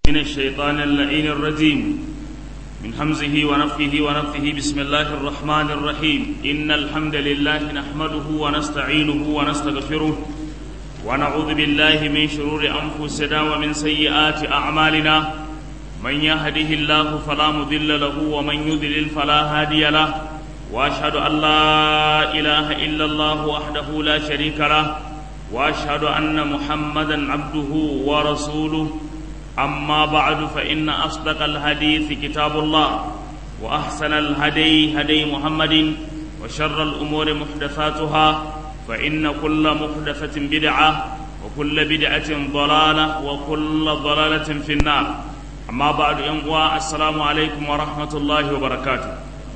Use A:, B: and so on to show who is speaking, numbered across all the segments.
A: من الشيطان اللعين الرجيم من همزه ونفخه ونفخه بسم الله الرحمن الرحيم إن الحمد لله نحمده ونستعينه ونستغفره ونعوذ بالله من شرور أنفسنا ومن سيئات أعمالنا من يهده الله فلا مضل له ومن يضلل فلا هادي له وأشهد أن لا إله إلا الله وحده لا شريك له وأشهد أن محمدا عبده ورسوله أما بعد فإن أصدق الحديث كتاب الله وأحسن الهدي هدي محمد وشر الأمور محدثاتها فإن كل محدثة بدعة وكل بدعة ضلالة وكل ضلالة في النار أما بعد ينقوى السلام عليكم ورحمة الله وبركاته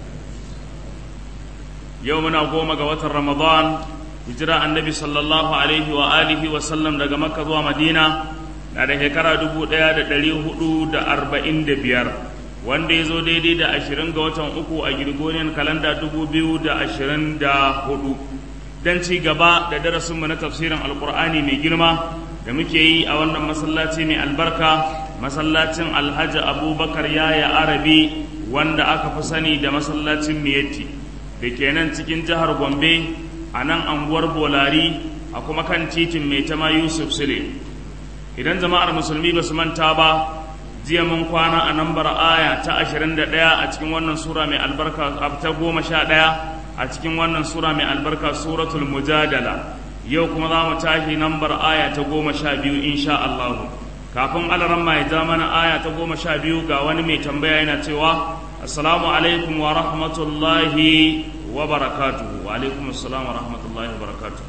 A: يومنا قوم قوة رمضان هجرة النبي صلى الله عليه وآله وسلم لقى مكة ومدينة na da shekara dubu ɗaya da ɗari hudu da arba'in da biyar wanda ya zo daidai da ashirin ga watan uku a girgoniyan kalanda dubu biyu da ashirin da hudu don ci gaba da darasinmu na tafsirin alkur'ani mai girma da muke yi a wannan masallaci mai albarka masallacin alhaji abubakar yaya arabi wanda aka fi sani da masallacin miyatti da ke nan cikin jihar gombe a nan anguwar bolari a kuma kan titin mai tama yusuf sule idan jama'ar musulmi ba su manta ba jiya mun kwana a nambar aya ta 21 a cikin wannan sura mai albarka ta goma sha ɗaya a cikin wannan sura mai albarka suratul mujadala yau kuma za mu tashi nambar aya ta goma sha biyu insha Allah kafin alaran mai ja mana aya ta goma sha biyu ga wani mai tambaya yana cewa assalamu alaikum wa rahmatullahi wa barakatuhu wa alaikum assalam wa rahmatullahi wa barakatuhu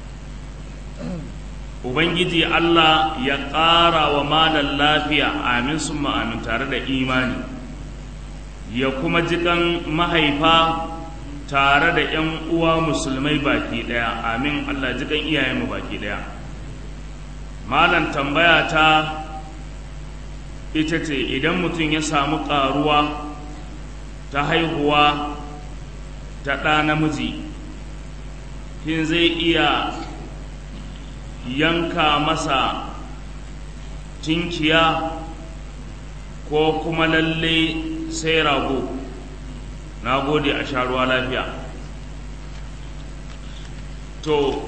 A: Ubangiji Allah ya ƙara wa malan lafiya amin sun amin tare da imani, ya kuma jikan mahaifa tare da ‘yan uwa musulmai baki ɗaya, amin Allah jikan iyayenmu baki ɗaya. Malan tambaya ta ita ce idan mutum ya samu ƙaruwa ta haihuwa ta ɗa namiji, shin zai iya yanka masa tinkiya ko kuma lalle sai rago na gode a sha ruwa lafiya to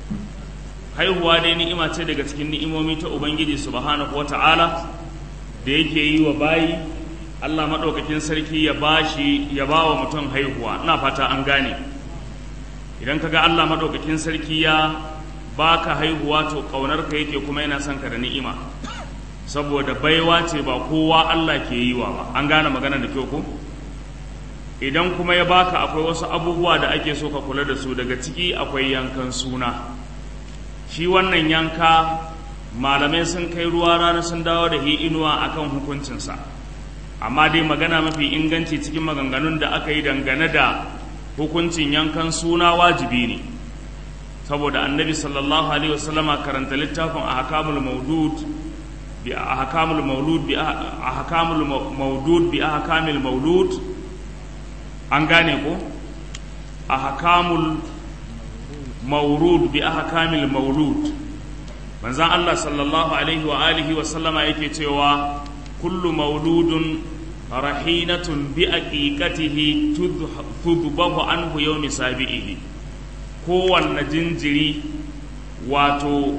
A: haihuwa dai ni'ima ce daga cikin ni'imomi ta ubangiji subhanahu wata'ala da yake yi wa bayi Allah maɗaukakin sarki ya bashi ya ba wa mutum haihuwa ina fata an gane idan kaga Allah maɗaukakin sarki ya baka haihuwa to ƙaunarka yake kuma yana son ka da ni'ima saboda baiwa ce ba kowa Allah ke yi wa ba an gane magana da kyau ko idan kuma ya baka akwai wasu abubuwa da ake so ka kula da su daga ciki akwai yankan suna shi wannan yanka malamai sun kai ruwa rana sun dawo da hi inuwa akan hukuncinsa amma dai magana mafi inganci cikin maganganun da aka yi dangane da hukuncin yankan suna wajibi ne saboda annabi sallallahu alaihi wasallama karanta littafin ahkamul maudud bi ahkamul maulud bi ahkamul maudud bi ahkamil maulud an gane ko ahkamul maurud bi ahkamil maulud manzon Allah sallallahu alaihi wa alihi wa sallama yake cewa kullu mauludun rahinatun bi aqiqatihi tudbahu anhu yawmi sabi'ihi kowanne jinjiri wato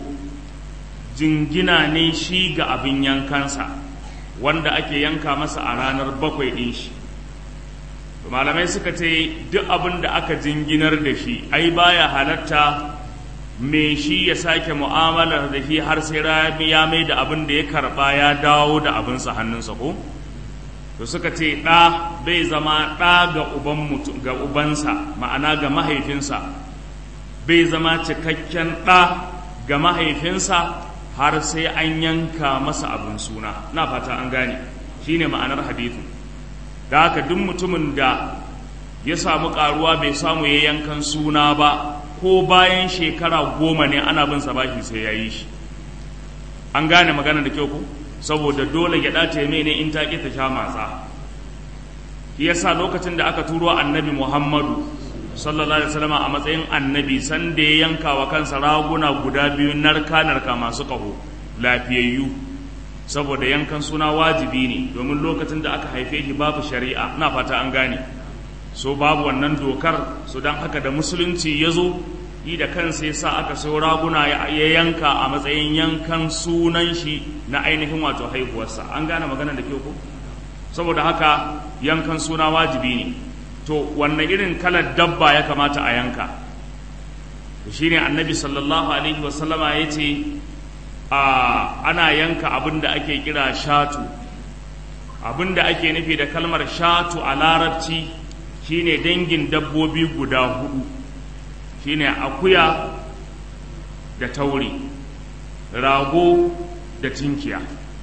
A: jingina ne shi ga abin yankansa wanda ake yanka masa a ranar bakwai ɗin shi malamai suka ce duk abin da aka jinginar da shi ai baya halatta me shi ya sake mu'amalar da shi har sai ya mai da abin da ya karba ya dawo da abinsa hannunsa ko to suka ce ɗa bai zama ɗa ga uban mutum ga ubansa ma'ana ga mahaifinsa bai zama cikakken ɗa ga mahaifinsa har sai an yanka masa abin suna na fata an gane shine ma'anar hadithu da haka duk mutumin da ya samu ƙaruwa bai samu ya yankan suna ba ko bayan shekara goma ne ana bin sa baki sai ya yi shi an gane magana da kyau ku saboda dole gyaɗa ta ne in ta ƙi ta sha matsa yasa lokacin da aka turo annabi muhammadu sallallahu alaihi wasallam a matsayin annabi san da ya yanka wa kansa raguna guda biyu narka narka masu ƙaho lafiyayyu saboda yankan suna wajibi ne domin lokacin da aka haife shi babu shari'a ina fata an gane so babu wannan dokar so don haka da musulunci ya zo yi da kansa ya sa aka so raguna ya yanka a matsayin yankan sunan shi na ainihin wato haihuwarsa an gane magana da kyau ko saboda haka yankan suna wajibi ne to wanne irin kalar dabba ya kamata a yanka shi ne annabi sallallahu alaihi wasallama ya ce ana yanka abin da ake kira shatu abin da ake nufi da kalmar shatu a larabci shine dangin dabbobi guda hudu shine akuya da tauri rago da tinkiya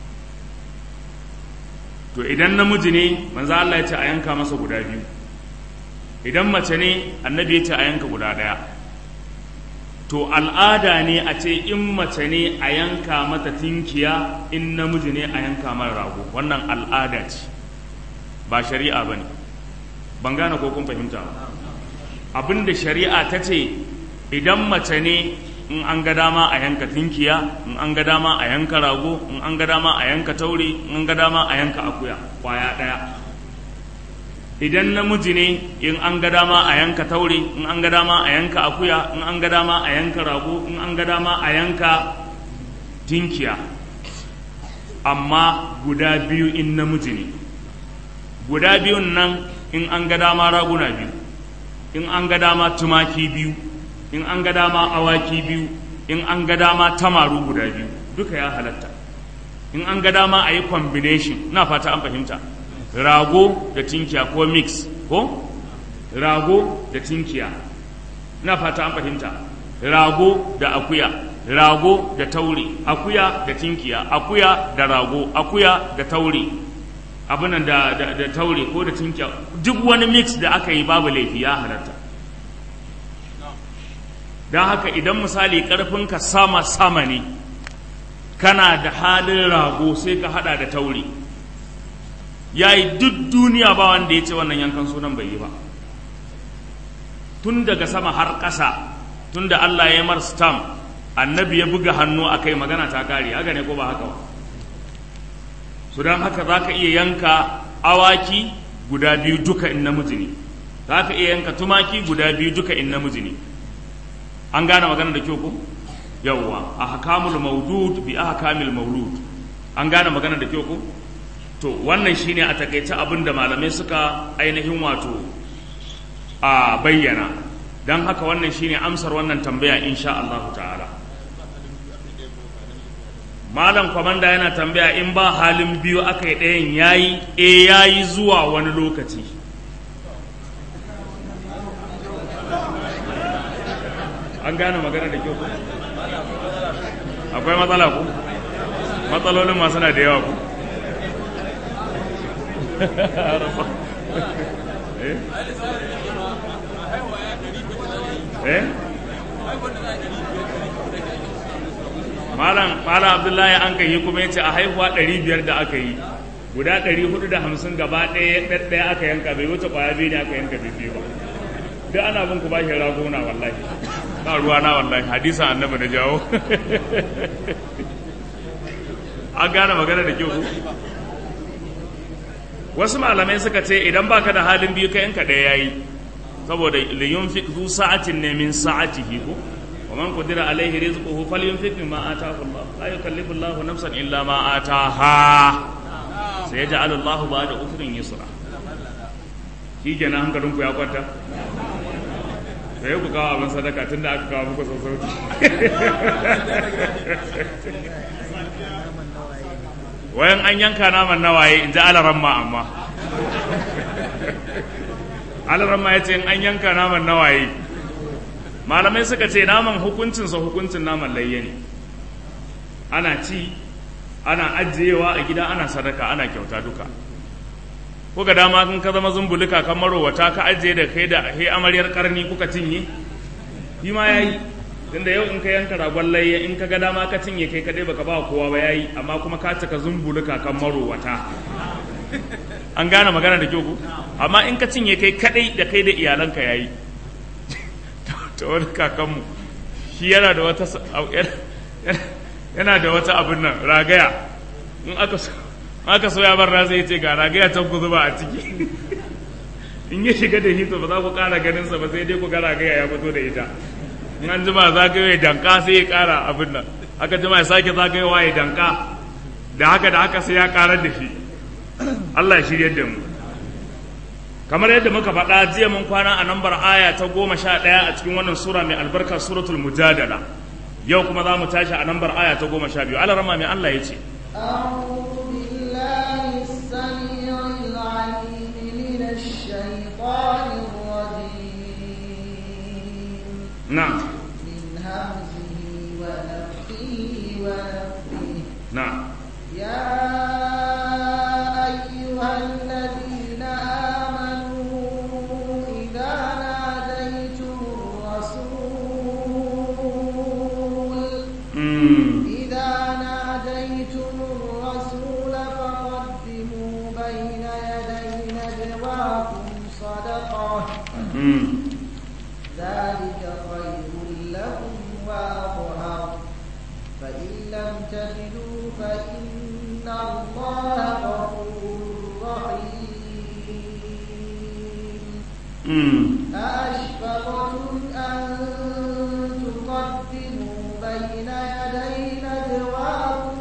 A: to idan namiji ne manzo Allah ya ce a yanka masa guda biyu idan mace ne annabi ya ce a yanka guda ɗaya to al'ada ne a ce in mace ne a yanka mata tinkiya in namiji ne a yanka mara rago wannan al'ada ce ba shari'a ba ne ban gane ko kun fahimta ba abinda shari'a ta ce idan mace ne in an ga dama a yanka tinkiya in an ga dama a yanka rago in an ga dama a yanka taure in an ga dama a yanka akuya kwaya ɗaya idan namiji ne in an ga dama a yanka taure in an ga dama a yanka akuya in an ga dama a yanka rago in an ga dama a yanka tinkiya amma guda biyu in namiji ne guda biyun nan in an ga dama raguna biyu in an ga dama tumaki biyu in an ga dama awaki biyu in an ga dama tamaru guda biyu duka ya halatta in an ga dama a yi combination na fata an fahimta rago da tinkiya ko mix ko rago da tinkiya na fata an fahimta rago da akuya rago da taure akuya da tinkiya akuya da rago akuya da taure abinan da, da, da taure ko da tinkiya duk wani mix da aka yi babu laifi ya halatta don haka idan misali ƙarfinka sama-sama ne kana da halin rago sai ka hada da taure ya yi duk duniya ba wanda ya ce wannan yankan sunan bai yi ba tun daga sama har ƙasa tun da Allah ya mar stamp annabi ya buga hannu a kai magana ta kare haka ne ko ba haka ba su don haka za ka iya yanka awaki guda biyu duka in namiji ne za ka iya yanka tumaki guda biyu duka in namiji ne an gane magana da kyau ko yawwa a hakamul maudud bi ahkamil maulud an gane magana da kyau ko to wannan shine a takaice abin da malamai suka ainihin wato a bayyana don haka wannan shine amsar wannan tambaya insha Allah ta'ala malam kwamanda yana tambaya in ba halin biyu aka yi ɗayan yayi e yayi zuwa wani lokaci an gane magana da kyau ku akwai matsala ku matsalolin masu na da yawa ku eh malam malam abdullahi an kai kuma yace a haihuwa 500 da aka yi guda 450 gaba ɗaya ɗaya aka yanka bai wuce kwaya biyu ne aka yanka biyu ba duk ana bin ku bashi ragona wallahi ba ruwa na wallahi hadisa annabi da jawo an gane magana da kyau wasu malamai suka ce idan baka da halin biyu ka yanka ɗaya yayi saboda liyunfiq zu sa'atin ne min sa'atihi ko wa man qadira alaihi rizquhu falyunfiq mimma ataahu Allah la yukallifu Allahu nafsan illa ma ataaha sayaj'alu Allahu ba'da usrin yusra shi kenan hankalin ku ya kwanta sai ku kawo abin sadaka tunda aka kawo muku sassauci wayan an yanka naman nawaye in ji alaramma amma alaramma ya ce in an yanka naman nawaye malamai suka ce naman hukuncinsa hukuncin naman layya ne ana ci ana ajiyewa a gida ana sadaka ana kyauta duka kuka dama kun ka zama zumbulika kan marowata ka ajiye da kai da he amaryar karni kuka cinye shi ma yayi tunda yau in ka yanka ragon layya in ka ga dama ka cinye kai kadai baka ba kowa ba yayi amma kuma ka cika zumbulika kan marowata an gane magana da kyau ku amma in ka cinye kai kadai da kai da iyalanka yayi ta wani kakanmu shi yana da wata yana da wata abin nan ragaya in aka so aka soya bar na sai ce ga ragaya can ku zuba a ciki in ya shiga da hito ba za ku ƙara ganin sa ba sai dai ku ga ragaya ya fito da ita in an jima zagayo ya danka sai ya ƙara abin nan aka jima ya sake zagayowa ya danka da haka da haka sai ya ƙarar da shi Allah ya shirya da mu kamar yadda muka faɗa jiya mun kwana a nambar aya ta goma sha ɗaya a cikin wannan sura mai albarka suratul mujadala yau kuma za mu tashi a nambar aya ta goma sha biyu alarama mai Allah ya ce
B: أعوذ بالله السميع العليم من الشيطان الرجيم
A: na'am
B: من همزه ونفخه ونفخه
A: na'am
B: يا أيها الذين آمنوا إذا ناديتم الرسول
A: mm.
B: إذا ناديتم الرسول فقدموا بين يدي نجواكم صدقة
A: mm.
B: ذلك خير لكم وأطهر فإن لم تجدوا فإن الله غفور رحيم
A: mm.
B: أأشفقتم أن تقدموا بين يدي نجواكم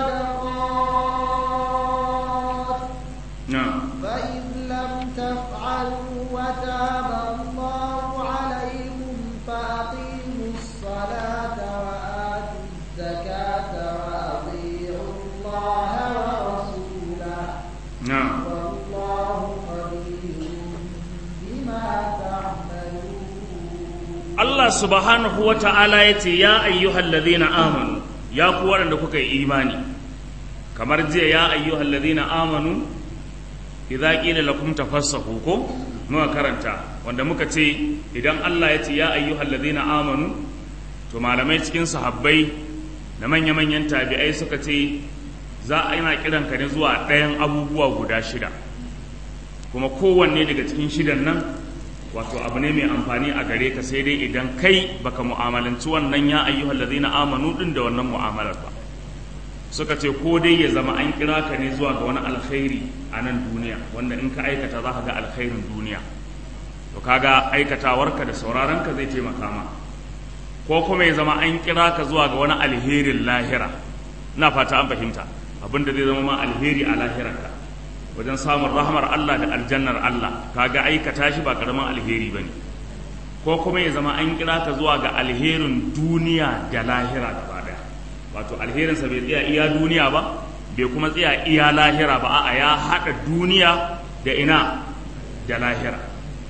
B: صدقات
A: na'am
B: فإذ لم تفعلوا وتاب الله عليكم فأقيموا الصلاة وآتوا الزكاة وأطيعوا الله ورسوله
A: na'am
B: والله خبير بما تعملون
A: Allah subhanahu wa ta'ala ya ce, Ya ayyuhal ladhina amanu, ya ku waɗanda kuka yi imani, kamar jiya ya ayyuhal ladhina amanu, idza qila lakum tafassahu ko muka karanta wanda muka ce idan Allah ya ce ya ayyuhal ladhina amanu to malamai cikin sahabbai da manya-manyan tabi'ai suka ce za a yana kiran ka ne zuwa ɗayan abubuwa guda shida kuma kowanne daga cikin shidan nan wato abu ne mai amfani a gare ka sai dai idan kai baka mu'amalanci wannan ya ayyuhal ladhina amanu din da wannan mu'amalar ba suka ce ko dai ya zama an kira ka ne zuwa ga wani alkhairi a nan duniya wanda in ka aikata za ka ga alkhairin duniya to kaga aikatawarka da sauraronka zai taimaka ma ko kuma ya zama an kira ka zuwa ga wani alherin lahira ina fata an fahimta abinda zai zama ma alheri a lahirarka wajen samun rahmar Allah da aljannar Allah kaga aikata shi ba karamin alheri bane ko kuma ya zama an kira ka zuwa ga alherin duniya da lahira gaba daya wato alherinsa bai tsaya iya duniya ba bai kuma tsaya iya lahira ba a'a ya haɗa duniya da ina da lahira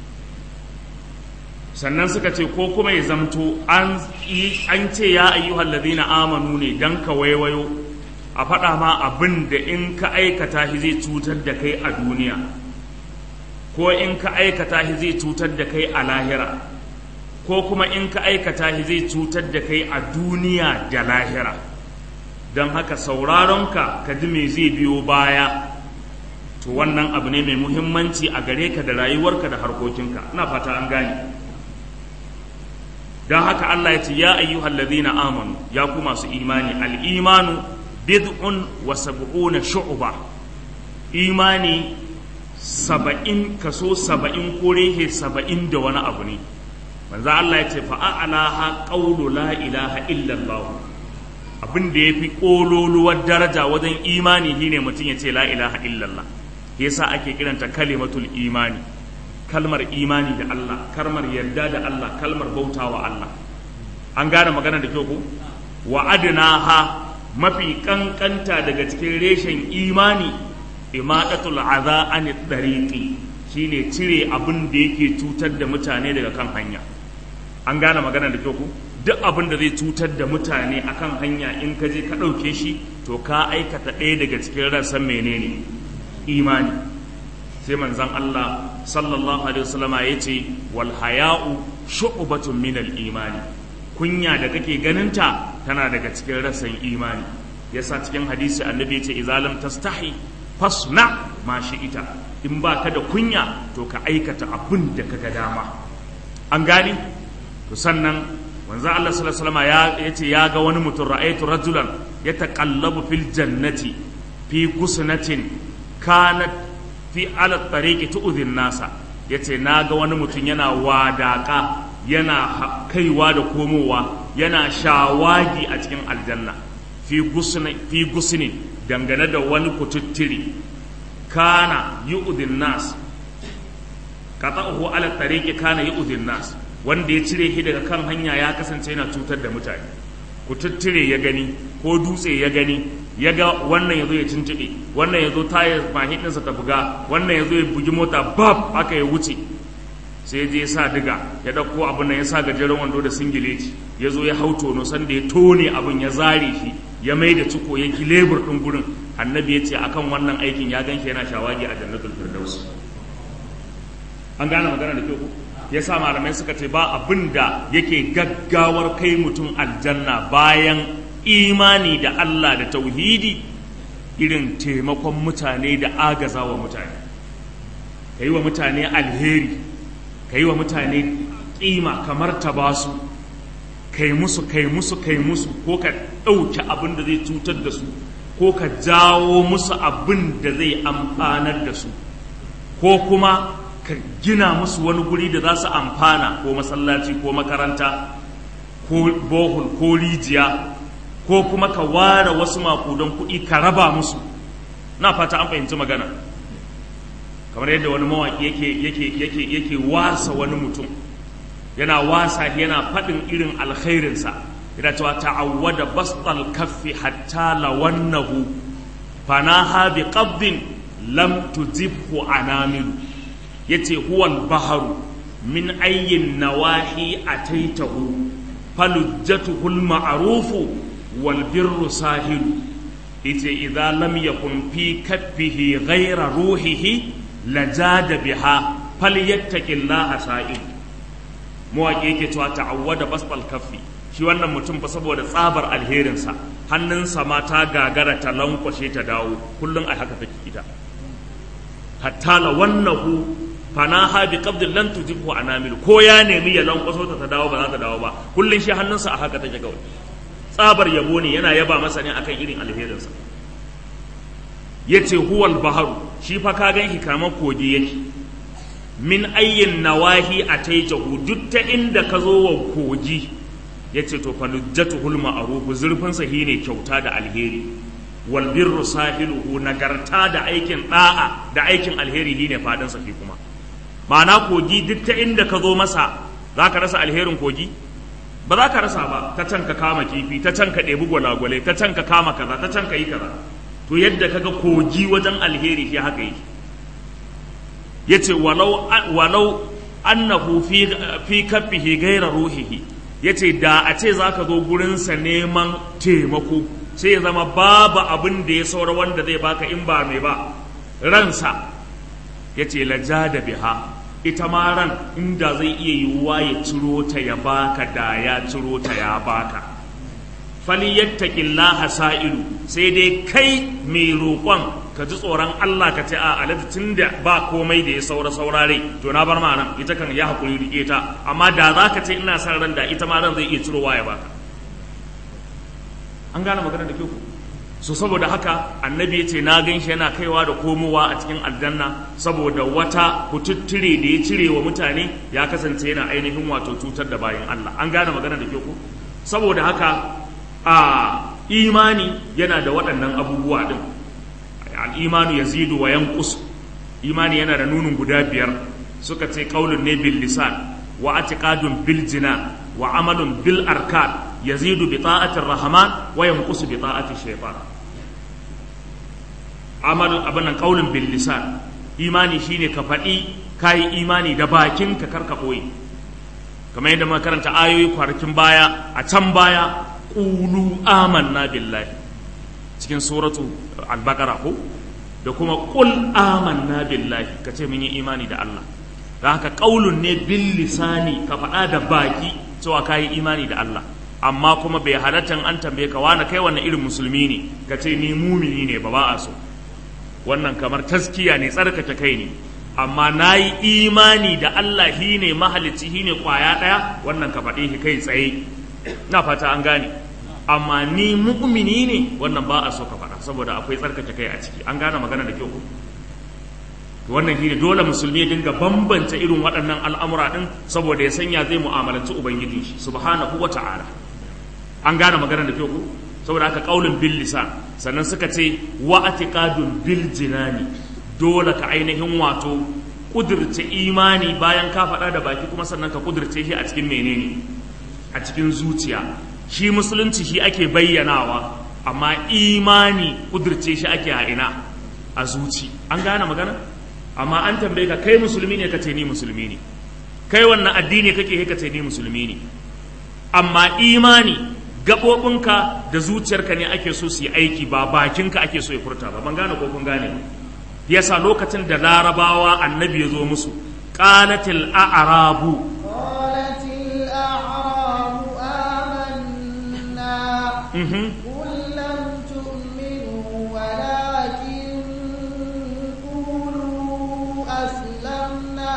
A: sannan suka ce ko kuma ya zamto an ce ya ayyuhal ladina amanu ne dan ka waiwayo a faɗa ma abin da in ka aikata shi zai cutar da kai a duniya ko in ka aikata shi zai cutar da kai a lahira ko kuma in ka aikata shi zai cutar da kai a duniya da lahira don haka sauraronka ka ji me zai biyo baya to wannan abu ne mai muhimmanci a gare ka da rayuwarka da harkokinka ina fata an gane don haka Allah ya ce ya ayyuhal ladhina amanu ya ku masu imani al-imanu bid'un wa sab'una shu'ba imani saba'in kaso saba'in ko rehe saba'in da wani abu ne manzo Allah ya ce fa a'laha qawlu la ilaha illa Allah abin da yafi kololuwar daraja wajen imani shine mutum ya ce la ilaha illa Allah yasa ake kiranta kalimatul imani kalmar imani da Allah kalmar yarda da Allah kalmar bautawa Allah an gane magana da kyau ko wa adnaha mafi kankanta daga cikin reshen imani imadatul aza an dariqi shine cire abin da yake cutar da mutane daga kan hanya an gane magana da kyau ku duk abin da zai cutar da mutane akan hanya in ka je ka ɗauke shi to ka aikata ɗaya daga cikin rassan menene imani sai manzon Allah sallallahu alaihi wasallama ya ce wal haya'u shu'batun min al imani kunya da kake ganinta tana daga cikin rassan imani yasa cikin hadisi annabi ya ce idza lam tastahi fasna ma ita in ba ka da kunya to ka aikata abin da ka ga dama an gani to sannan wanzan Allah sallallahu alaihi wasallam ya yace ya ga wani mutum ra'aytu rajulan yataqallabu fil jannati fi gusnatin kanat fi ala tariqi tu'dhin nasa yace naga wani mutum yana wadaka yana kaiwa da komowa yana shawagi a cikin aljanna fi gusni fi gusni dangane da wani kututtiri kana yu'dhin nas qata'uhu ala tariqi kana yu'dhin nas wanda ya cire shi daga kan hanya ya kasance yana cutar da mutane kututtire ya gani ko dutse ya gani ya ga wannan ya zo ya tuntuɓe wannan ya zo tayar mahiɗinsa ta buga wannan ya zo ya bugi mota bab aka ya wuce sai je ya sa diga ya ɗauko abin nan ya sa gajeren wando da singileti ya zo ya hau tono sanda ya tone abin ya zare shi ya mai da ciko ya ki lebur ɗin gurin annabi ya ce akan wannan aikin ya gan shi yana shawagi a jannatul firdaus an gane magana da kyau ko ya sa malamai suka ce ba abin da yake gaggawar kai mutum aljanna bayan imani da Allah da tauhidi irin taimakon mutane da agaza wa mutane ka yi wa mutane alheri ka yi wa mutane ƙima kamar ta basu kai musu kai musu kai musu ko ka ɗauki abin da zai cutar da su ko ka jawo musu abin da zai amfanar da su ko kuma ka gina musu wani guri da za su amfana ko masallaci ko makaranta ko bohol ko rijiya ko kuma ka ware wasu makudan kuɗi ka raba musu na fata an fahimci magana kamar yadda wani mawaƙi yake yake yake yake wasa wani mutum yana wasa yana faɗin irin alkhairinsa yana cewa ta'awwada bastal kaffi hatta lawannahu fanaha bi qabdin lam tujibhu anamilu yace huwal baharu min ayyin nawahi ataitahu falujjatuhu al-ma'rufu wal birru sahilu yace idza lam yakun fi kaffihi ghayra ruhihi lajada biha falyattaqillaha sa'il mawaki yake cewa ta'awwada basbal kaffi shi wannan mutum fa saboda tsabar alherinsa hannunsa ma ta gagara ta lankwashe ta dawo kullum a haka take ita hatta la wannahu fanaha bi qabdin lan tujibhu anamil ko ya nemi ya lankwaso ta ta dawo ba za ta dawo ba kullun shi hannunsa a haka take kawai tsabar yabo ne yana yaba masa ne akan irin alherinsa yace huwal baharu shi fa ka ganki kamar kogi yake min ayyin nawahi ataitahu duk ta inda ka zo wa kogi yace to falujjatuhul ma'ruf zurfin sa ne kyauta da alheri wal birru sahiluhu nagarta da aikin da'a da aikin alheri shine fadin sa kuma ma'ana kogi duk ta inda ka zo masa za ka rasa alherin kogi ba za ka rasa ba ta can ka kama kifi ta can ka ɗebi gwalagwale ta can ka kama kaza ta can ka yi kaza to yadda kaga kogi wajen alheri shi haka yake yace walau walau annahu fi fi kaffihi ghayra ruhihi yace da a ce zaka zo gurin sa neman taimako sai ya zama babu abin da ya saura wanda zai baka in ba mai ba ransa yace lajada biha ita ma ran inda zai iya yiwuwa ya ciro ta ya baka da ya ciro ta ya baka falyattaqillaha sa'ilu sai dai kai mai roƙon ka ji tsoron Allah ka ce a alati tunda ba komai da ya saura saurare to na bar ma nan ita kan ya hakuri rike ta amma da za ka ce ina san ran da ita ma ran zai iya cirowa ya baka an gane magana da kyau so saboda haka annabi ya ce na gan shi yana kaiwa da komowa a cikin aljanna saboda wata kututture da ya cire wa mutane ya kasance yana ainihin wato cutar da bayan Allah an gane magana da kyau ko saboda haka a imani yana da waɗannan abubuwa din al'imanu ya zidu wa yankus imani yana da nunin guda biyar suka ce ƙaunin ne bil lisan wa atiqadun bil jina wa amalun bil arkan yazidu bi ta'atir rahman wa yanqusu bi ta'ati shaytan amalun abanan ƙaunin bil lisan imani shine ka faɗi kayi imani da bakin ka karka ɓoye kamar yadda muka karanta ayoyi kwanakin baya a can baya qulu amanna billahi cikin suratu al-baqara ko da kuma qul amanna billahi kace mun yi imani da Allah dan haka qaulun ne bil lisani ka faɗa da baki cewa kai imani da Allah amma kuma bai halatta an tambaye ka wani kai wannan irin musulmi ne kace ni mumini ne ba ba a so wannan kamar taskiya ne tsarkake kai ne amma na yi imani da Allah shi ne mahalicci shi ne kwaya ɗaya wannan ka faɗe shi kai tsaye na fata an gane amma ni mu'mini ne wannan ba a so ka faɗa saboda akwai tsarkake kai a ciki an gane magana da kyau ko wannan shi dole musulmi ya dinga bambanta irin waɗannan al'amura ɗin saboda ya sanya zai mu'amalanci ubangijin shi subhanahu wa ta'ala an gane magana da kyau ko saboda haka kaulin bil lisan sannan suka ce wa atiqadun bil jinani dole ka ainihin wato kudirce imani bayan ka faɗa da baki kuma sannan ka kudirce shi a cikin menene a cikin zuciya shi musulunci shi ake bayyanawa amma imani kudirce shi ake a ina a zuci an gane magana amma an tambaye ka kai musulmi ne ka ce ni musulmi ne kai wannan addini kake ka ce ni musulmi ne amma imani gaɓoɓinka da zuciyarka ne ake so su yi aiki ba bakinka ake so ya furta ba ban gane ko kun gane yasa lokacin da larabawa annabi ya zo musu qalatil a'rabu
B: قالت الأعراب آمنا قل لم تؤمنوا ولكن قولوا أسلمنا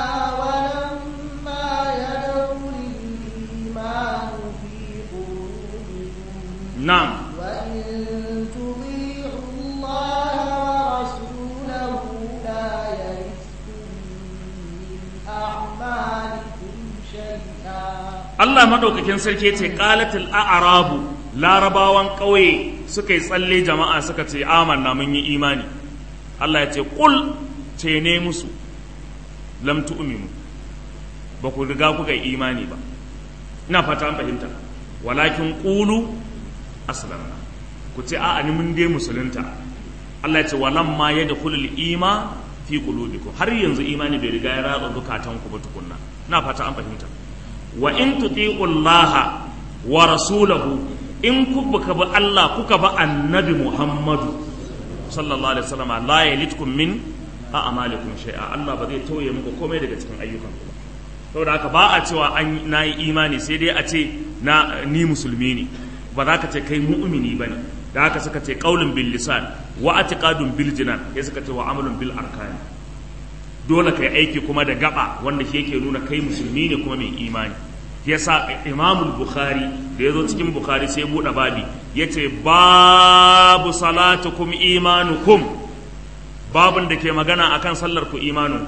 B: ولما يدخل الإيمان في قلوبكم
A: na'am
B: وإن تطيعوا الله ورسوله لا يلدكم من أعمالكم شيئا
A: Allah madaukakin sarki ce qalatil a'rabu larabawan ƙauye suka yi tsalle jama'a suka ce amanna mun yi imani Allah ya ce qul ce ne musu lam tu'minu ba ku riga kuka yi imani ba ina fata an fahimta walakin qulu aslamna ku ce a'a ni mun dai musulunta Allah ya ce walamma yadkhulul ima fi qulubikum har yanzu imani bai riga ya ratsa zukatanku ba tukunna ina fata an fahimta wa in tuti'u Allah wa rasulahu in kuka bi Allah kuka bi annabi Muhammadu sallallahu alaihi wasallam la yalitkum min a'malikum shay'a Allah ba zai tauye muku komai daga cikin ayyukan ku ba saboda haka ba a cewa an nayi imani sai dai a ce na ni musulmi ne ba za ka ce kai mu'mini bane da haka suka ce qaulun bil lisan wa atiqadun bil jinan sai suka ce wa amalun bil arkani dole kai aiki kuma da gaba wanda shi yake nuna kai musulmi ne kuma mai imani yasa imamul bukhari da ya zo cikin bukhari sai buɗe babi ya ce babu salatukum imanukum babin da ke magana akan sallar ku imanin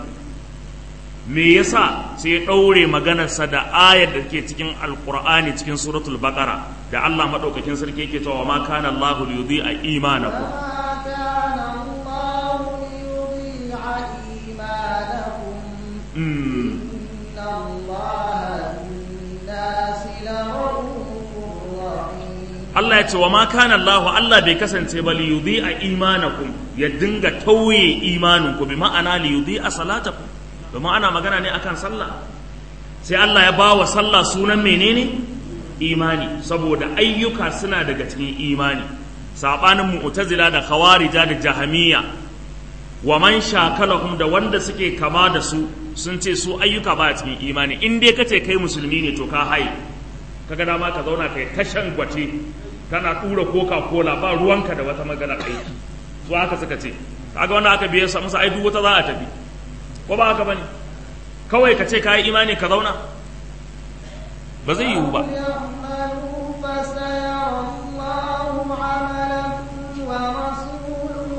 A: me yasa sai ya ɗaure maganarsa da ayar da ke cikin alkur'ani cikin suratul baqara da Allah maɗaukakin sarki yake cewa ma kana Allahu liyudhi'a imanakum
B: ما كان الله ليضيع إيمانكم
A: mm.
B: إن الله بالناس لرؤوف رحيم
A: Allah ya ce wa ma kana Allah Allah bai kasance ba li yudhi'a imanakum ya dinga tauye imaninku bi ma'ana li yudhi'a salatakum domin ana magana ne akan sallah sai Allah ya bawa sallah sunan menene imani saboda ayyuka suna daga cikin imani sabanin mu'tazila da khawarija da jahamiyya wa man shakalahum da wanda suke kama da su sun ce su ayyuka ba cikin imani in dai kace kai musulmi ne to ka haye kaga dama ka zauna kai tashan gwate kana tura coca cola ba ruwanka da wata magana aiki su haka suka ce kaga wanda aka biye musu ai duk wata za a tafi ko ba haka bane kawai ka ce ka yi imani ka zauna ba zai yiwu ba
B: يعملوا فسيرى الله عملكم ورسوله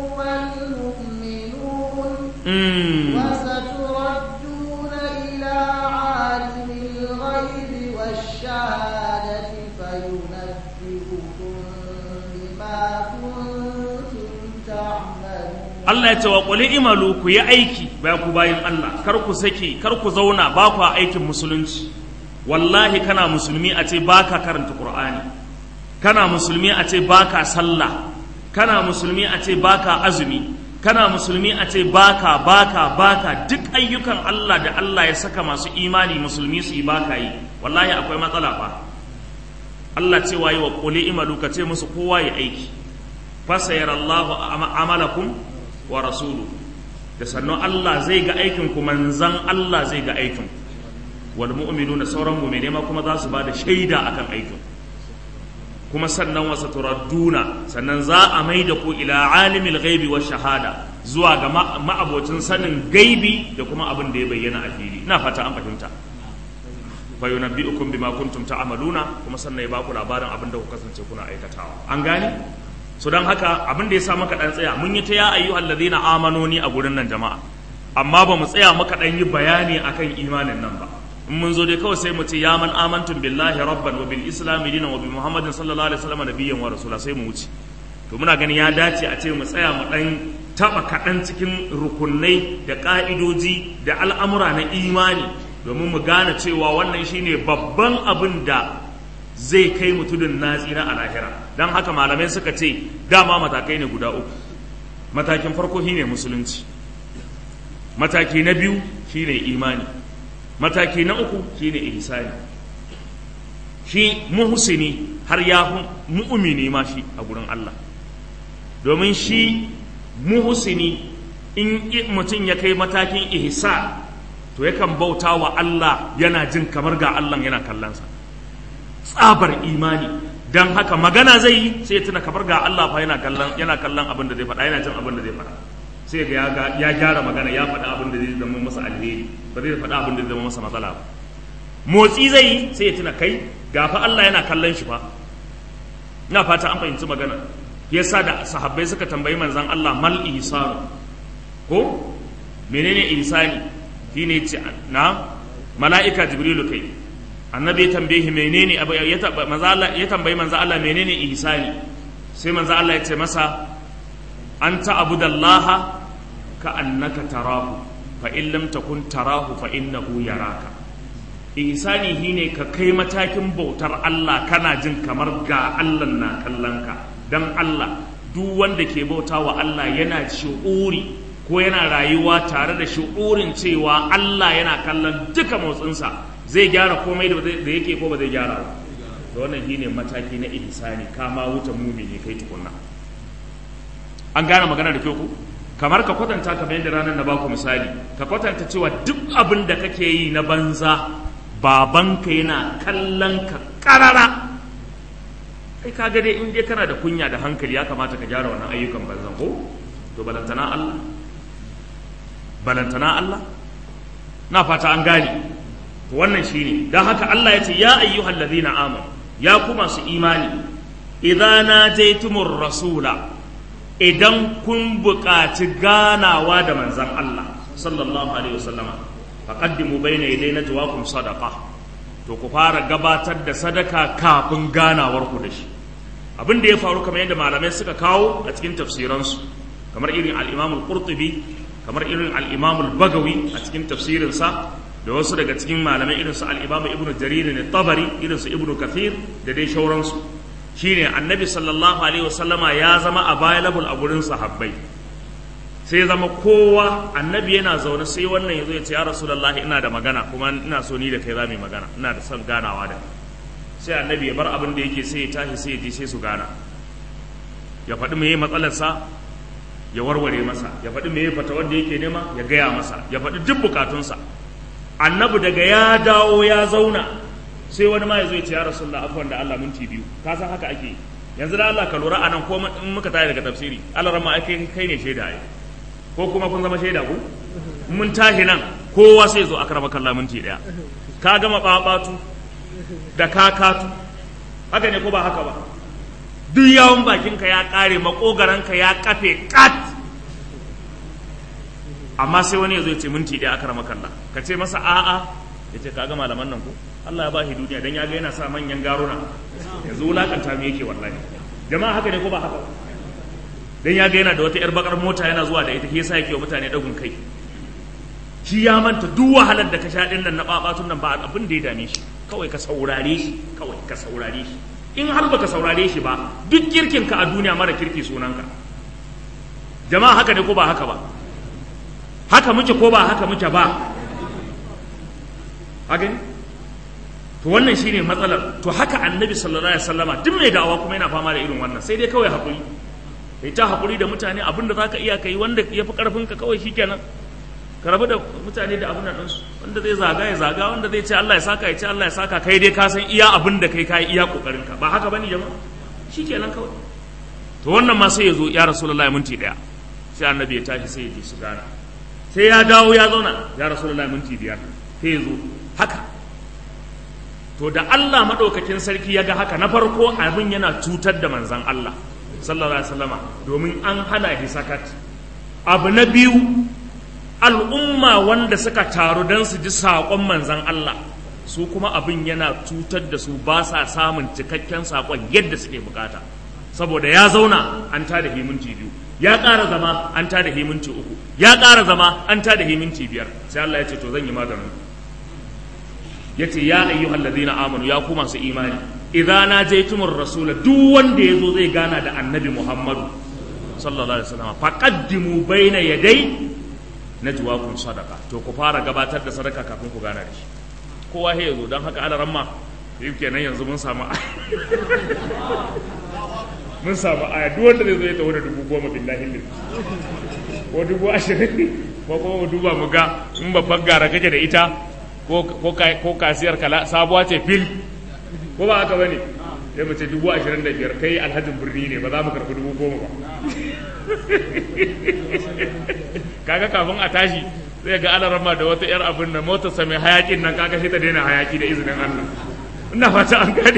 B: والمؤمنون
A: Mm.
B: وستردون إلى عالم الغيب والشهادة فينبئكم بما كنتم تعملون
A: Allah ya ce wa quli imalu ku yi aiki ba ku bayin Allah kar ku saki kar ku zauna ba ku aikin musulunci wallahi kana musulmi a ce baka karanta Qur'ani kana musulmi a ce baka sallah kana musulmi a ce baka azumi kana musulmi a ce baka baka baka duk ayyukan Allah da Allah ya saka masu imani musulmi su yi baka yi wallahi akwai matsala fa Allah ce wayi wa quli imalu ka ce musu kowa ya aiki fasayarallahu amalakum wa rasulu da sannan Allah zai ga aikin ku manzan Allah zai ga aikin wal mu'minuna sauran mu'mine ma kuma za su ba da shaida akan aikin kuma sannan wasa turadduna sannan za a mai da ku ila alimil ghaibi wa shahada zuwa ga ma'abocin sanin gaibi da kuma abin da ya bayyana a fili ina fata an fahimta fa yunabbi'ukum bima kuntum ta'maluna kuma sannan ya baku labarin abin da ku kasance kuna aikatawa an gane so don haka abin da ya sa maka dan tsaya mun yi ta ya ayyuhal ladina amanoni a gurin nan jama'a amma ba mu tsaya maka dan yi bayani akan imanin nan ba in mun zo dai kawai sai mu ce ya man amantum billahi rabban wa bil islam dinan wa bi muhammadin sallallahu alaihi wasallam nabiyyan wa rasula sai mu wuce to muna ganin ya dace a ce mu tsaya mu dan taba kaɗan cikin rukunai da ƙa'idoji da al'amura na imani domin mu gane cewa wannan shine babban abin da zai kai mutudin natsira a lahira don haka malamai suka ce dama matakai ne guda uku matakin farko shine musulunci mataki na biyu shine imani mataki na uku shine ihsani shi muhsini har ya mu'mini ma shi a gurin Allah domin shi muhsini in mutum ya kai matakin ihsa to yakan bauta wa Allah yana jin kamar ga Allah yana kallonsa tsabar imani don haka magana zai yi sai ya tuna kamar ga Allah fa yana kallon yana kallon abin da zai faɗa yana jin abin da zai faɗa sai ga ya gyara magana ya faɗa abin da zai zama masa alheri ba zai faɗa abin da zai zama masa matsala ba motsi zai yi sai ya tuna kai ga fa Allah yana kallon shi fa ina fata an fahimci magana yasa da sahabbai suka tambayi manzon Allah mal ihsanu ko menene ihsani shine ce na mala'ika jibrilu kai annabi ya tambaye menene ya tambayi manzon Allah menene ihsani sai manzon Allah ya ce masa an ta'budallaha ka annaka tarahu fa in lam takun tarahu fa innahu yaraka ihsani shine ka kai matakin bautar Allah kana jin kamar ga Allah na kallon ka dan Allah duk wanda ke bauta wa Allah yana shi'uri ko yana rayuwa tare da shi'urin cewa Allah yana kallon duka motsinsa zai gyara komai da yake ko ba zai gyara ba to wannan shine mataki na ihsani kama wuta mumini kai tukunna an gane magana da kyau ku kamar ka kwatanta kamar yadda ranar na baku misali ka kwatanta cewa duk abin da kake yi na banza babanka yana kallon ka karara kai ka ga dai in dai kana da kunya da hankali ya kamata ka gyara wannan ayyukan banzan ko to balantana Allah balantana Allah na fata an gane to wannan shine dan haka Allah ya ce ya ayyuhal ladina amanu ya ku masu imani idza najaytumur rasula idan kun buƙaci ganawa da manzan Allah sallallahu alaihi wasallama faqaddimu bayna yaday najwaakum sadaqa to ku fara gabatar da sadaka kafin ganawar ku da shi abin da ya faru kamar yadda malamai suka kawo a cikin tafsiransu kamar irin al-Imam al-Qurtubi kamar irin al-Imam al-Bagawi a cikin tafsirinsa da wasu daga cikin malamai irin su al-Imam Ibn Jarir ne Tabari irin su Ibn Kathir da dai shauransu shine annabi sallallahu alaihi wasallama ya zama available a gurin sahabbai sai ya zama kowa annabi yana zaune sai wannan yazo ya ce ya rasulullahi ina da magana kuma ina so ni da kai za mu yi magana ina da son ganawa da sai annabi ya bar abin da yake sai ya tashi sai ya je sai su gana ya faɗi meye matsalarsa ya warware masa ya faɗi meye fata wanda yake nema ya gaya masa ya faɗi duk bukatunsa annabi daga ya dawo ya zauna sai wani ma ya zo ya ce ya rasulullah afwan da Allah minti biyu ka san haka ake yanzu da Allah ka lura anan ko in muka tashi daga tafsiri Allah rama ai kai kai ne shaida ai ko kuma kun zama shaida ku mun tashi nan kowa sai zo akrama kallah minti daya ka gama babatu da kakatu haka ne ko ba haka ba duk yawon bakinka ya kare makogaranka ya kafe kat amma sai wani ya zo ya ce minti daya akrama kallah ka ce masa a'a ya ce kaga malaman nan ko Allah ya ba shi duniya dan ya ga yana sa manyan garuna yanzu wulakanta me yake wallahi jama'a haka ne ko ba haka dan ya ga yana da wata yar bakar mota yana zuwa da ita ke yasa yake wa mutane dagun kai shi ya manta duk wahalar da ka sha din nan na babatun nan ba abin da ya dame shi kawai ka saurare shi kawai ka saurare shi in har baka saurare shi ba duk kirkin ka a duniya mara kirki sunanka jama'a haka ne ko ba haka ba haka muke ko ba haka muke ba haka ne to wannan shine matsalar to haka annabi sallallahu alaihi wasallama duk mai da'awa kuma yana fama da irin wannan sai dai kawai hakuri kai ta hakuri da mutane abin da zaka iya kai wanda yafi karfin ka kawai shikenan ka rabu da mutane da abin nan su wanda zai zaga ya zaga wanda zai ce Allah ya saka ya ce Allah ya saka kai dai ka san iya abin da kai kai iya kokarin ka ba haka bane jama'a shikenan kawai to wannan ma sai ya zo ya rasulullahi minti daya sai annabi ya tashi sai ya ji su gana sai ya dawo ya zauna ya rasulullahi minti biyar sai ya zo haka to da Allah maɗaukakin sarki ya ga haka na farko abin yana cutar da manzan Allah sallallahu alaihi wasallama domin an hana shi sakat abu na biyu al'umma wanda suka taru don su ji saƙon manzan Allah su kuma abin yana cutar da su ba sa samun cikakken saƙon yadda suke bukata saboda ya zauna an tada himinti biyu ya ƙara zama an tada himinti uku ya ƙara zama an tada himinti biyar sai Allah ya ce to zan yi maganin ya ce ya ayyuhal ladina amanu ya ku masu imani idan na jaitumur rasula duk wanda ya zo zai gana da annabi muhammadu sallallahu alaihi wasallam faqaddimu baina yaday najwakum sadaqa to ku fara gabatar da sadaka kafin ku gana da shi kowa ya zo don haka ala ramma yi kenan yanzu mun samu mun samu aya duk wanda zai zo ya taho da dubu goma billahi lillahi ko dubu ashirin ko kuma mu duba mu ga in babban gara kake da ita ko kasiyar kala sabuwa ce fil ko ba haka bane sai mu ce dubu ashirin da biyar kai alhajin birni ne ba za mu karɓi dubu goma ba kaga kafin a tashi zai ga alarama da wata yar abin da motarsa mai hayakin nan kaga sai ta daina hayaki da izinin Allah ina fata an gane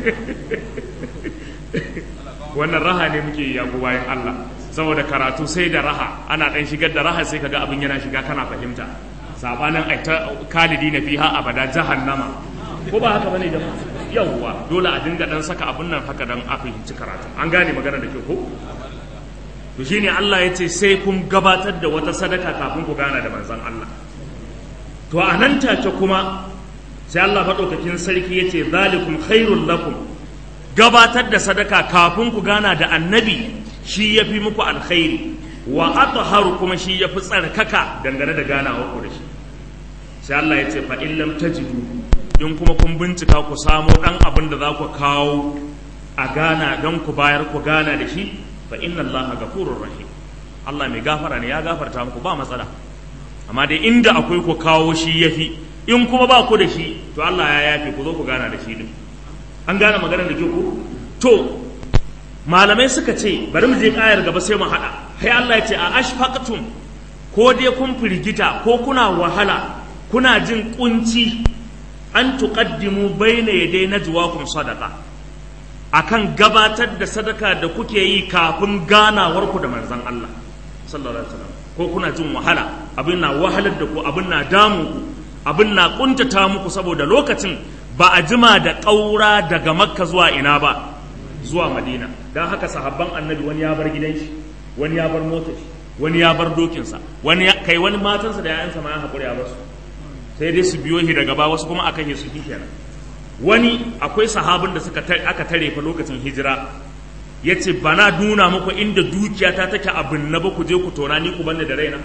A: wannan raha ne muke yi yago bayan Allah saboda karatu sai da raha ana dan shigar da raha sai kaga abin yana shiga kana fahimta sabanin aita kalidi na fiha abada jahannama ko ba haka bane jama'a yawwa dole a dinga dan saka abin nan haka dan a fahimci karatu an gane magana da ke ko to shine Allah ya ce sai kun gabatar da wata sadaka kafin ku gana da manzon Allah to a nan take kuma sai Allah maɗaukakin sarki ya ce zalikum khairul lakum gabatar da sadaka kafin ku gana da annabi shi ya fi muku alkhairi wa atharu kuma shi ya fi tsarkaka dangane da ganawa ku da shi sai Allah ya ce fa in lam tajidu in kuma kun bincika ku samo dan abin da za ku kawo a gana don ku bayar ku gana da shi fa inna allaha ghafurur rahim Allah mai gafara ne ya gafarta muku ba matsala amma dai inda akwai ku kawo shi yafi in kuma ba ku da shi to Allah ya yafe ku zo ku gana da shi din an gane maganar da ke ku to malamai suka ce bari mu je kayar gaba sai mu hada sai Allah ya ce a ashfaqtum ko dai kun firgita ko kuna wahala kuna jin kunci an tuqaddimu bayna yaday najwakum sadaqa akan gabatar da sadaka da kuke yi kafin ganawarku da manzan Allah sallallahu alaihi wasallam ko kuna jin wahala abin na wahalar da ku abin na damu ku abin na kuntata muku saboda lokacin ba a jima da ƙaura daga makka zuwa ina ba zuwa madina don haka sahabban annabi wani ya bar gidan shi wani ya bar motar shi wani ya bar dokinsa wani kai wani matansa da 'ya'yansa ma ya haƙuri a basu sai dai su biyo shi daga ba wasu kuma aka yi su kenan wani akwai sahabin da suka aka tare fa lokacin hijira ya ce ba na nuna muku inda dukiyata take abin na ba ku je ku tona ni ku banne da raina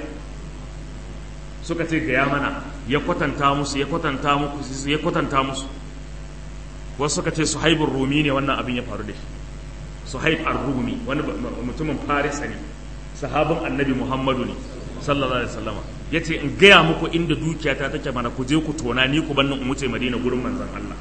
A: suka ce gaya mana ya kwatanta musu ya kwatanta musu ya kwatanta musu wasu suka ce suhaibun rumi ne wannan abin ya faru da shi suhaib ar-rumi wani mutumin farisa ne sahabin annabi muhammadu ne sallallahu alaihi wasallama ya ce in gaya muku inda dukiyata take mana ku je ku tona ni ku bannin in wuce madina gurin manzon Allah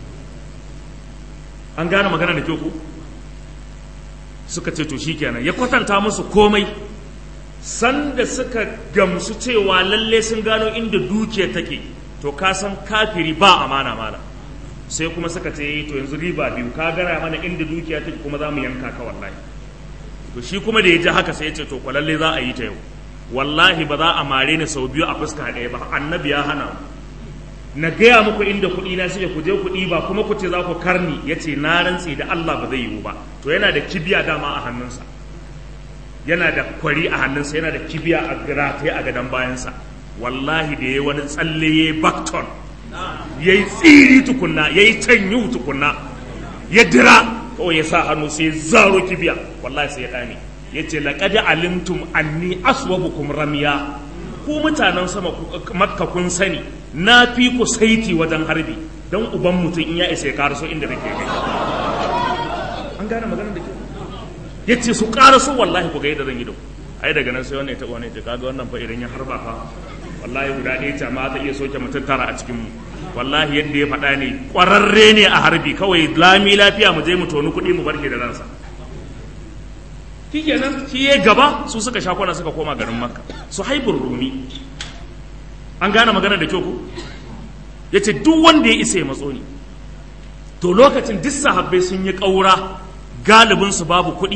A: an gane magana da kyau ku suka ce to shikenan ya kwatanta musu komai sanda suka gamsu cewa lalle sun gano inda dukiyar take to ka san kafiri ba amana mala sai kuma suka ce to yanzu riba biyu ka gara mana inda dukiya take kuma za mu yanka ka wallahi to shi kuma da ya ji haka sai ya ce to ko lalle za a yi ta yau wallahi ba za a mare ni sau biyu a fuska ɗaya ba annabi ya hana mu na gaya muku inda kuɗi na suke ku je kuɗi ba kuma ku ce za ku karni ya ce na rantse da Allah ba zai yiwu ba to yana da kibiya dama a hannunsa yana da kwari a hannunsa yana da kibiya a rataye a gadon bayansa wallahi da ya wani tsalle ya yi bakton ya yi tsiri tukunna ya yi canyu tukunna ya dira kawai ya sa hannu sai zaro kibiya wallahi sai ya ɗane ya ce laƙadi alimtum anni aswabukum ramiya ku mutanen sama makka kun sani na fi ku saiti wajen harbi don uban mutum in ya isa ya karaso inda nake kai an gane maganar da ke ya ce su karaso wallahi ku ga yadda zan yi da ai daga nan sai wannan ya taɓa wani ya kaga wannan fa idan ya harba fa wallahi guda ɗaya ce ma ta iya soke mutum tara a cikin mu wallahi yadda ya faɗa ne ƙwararre ne a harbi kawai lami lafiya mu je mu toni kuɗi mu barke da ransa shi kenan shi ya gaba su suka sha kwana suka koma garin makka su haibur rumi an gane magana da kyau ku ya ce duk wanda ya isa ya matso ni to lokacin duk sahabbai sun yi ƙaura galibinsu babu kuɗi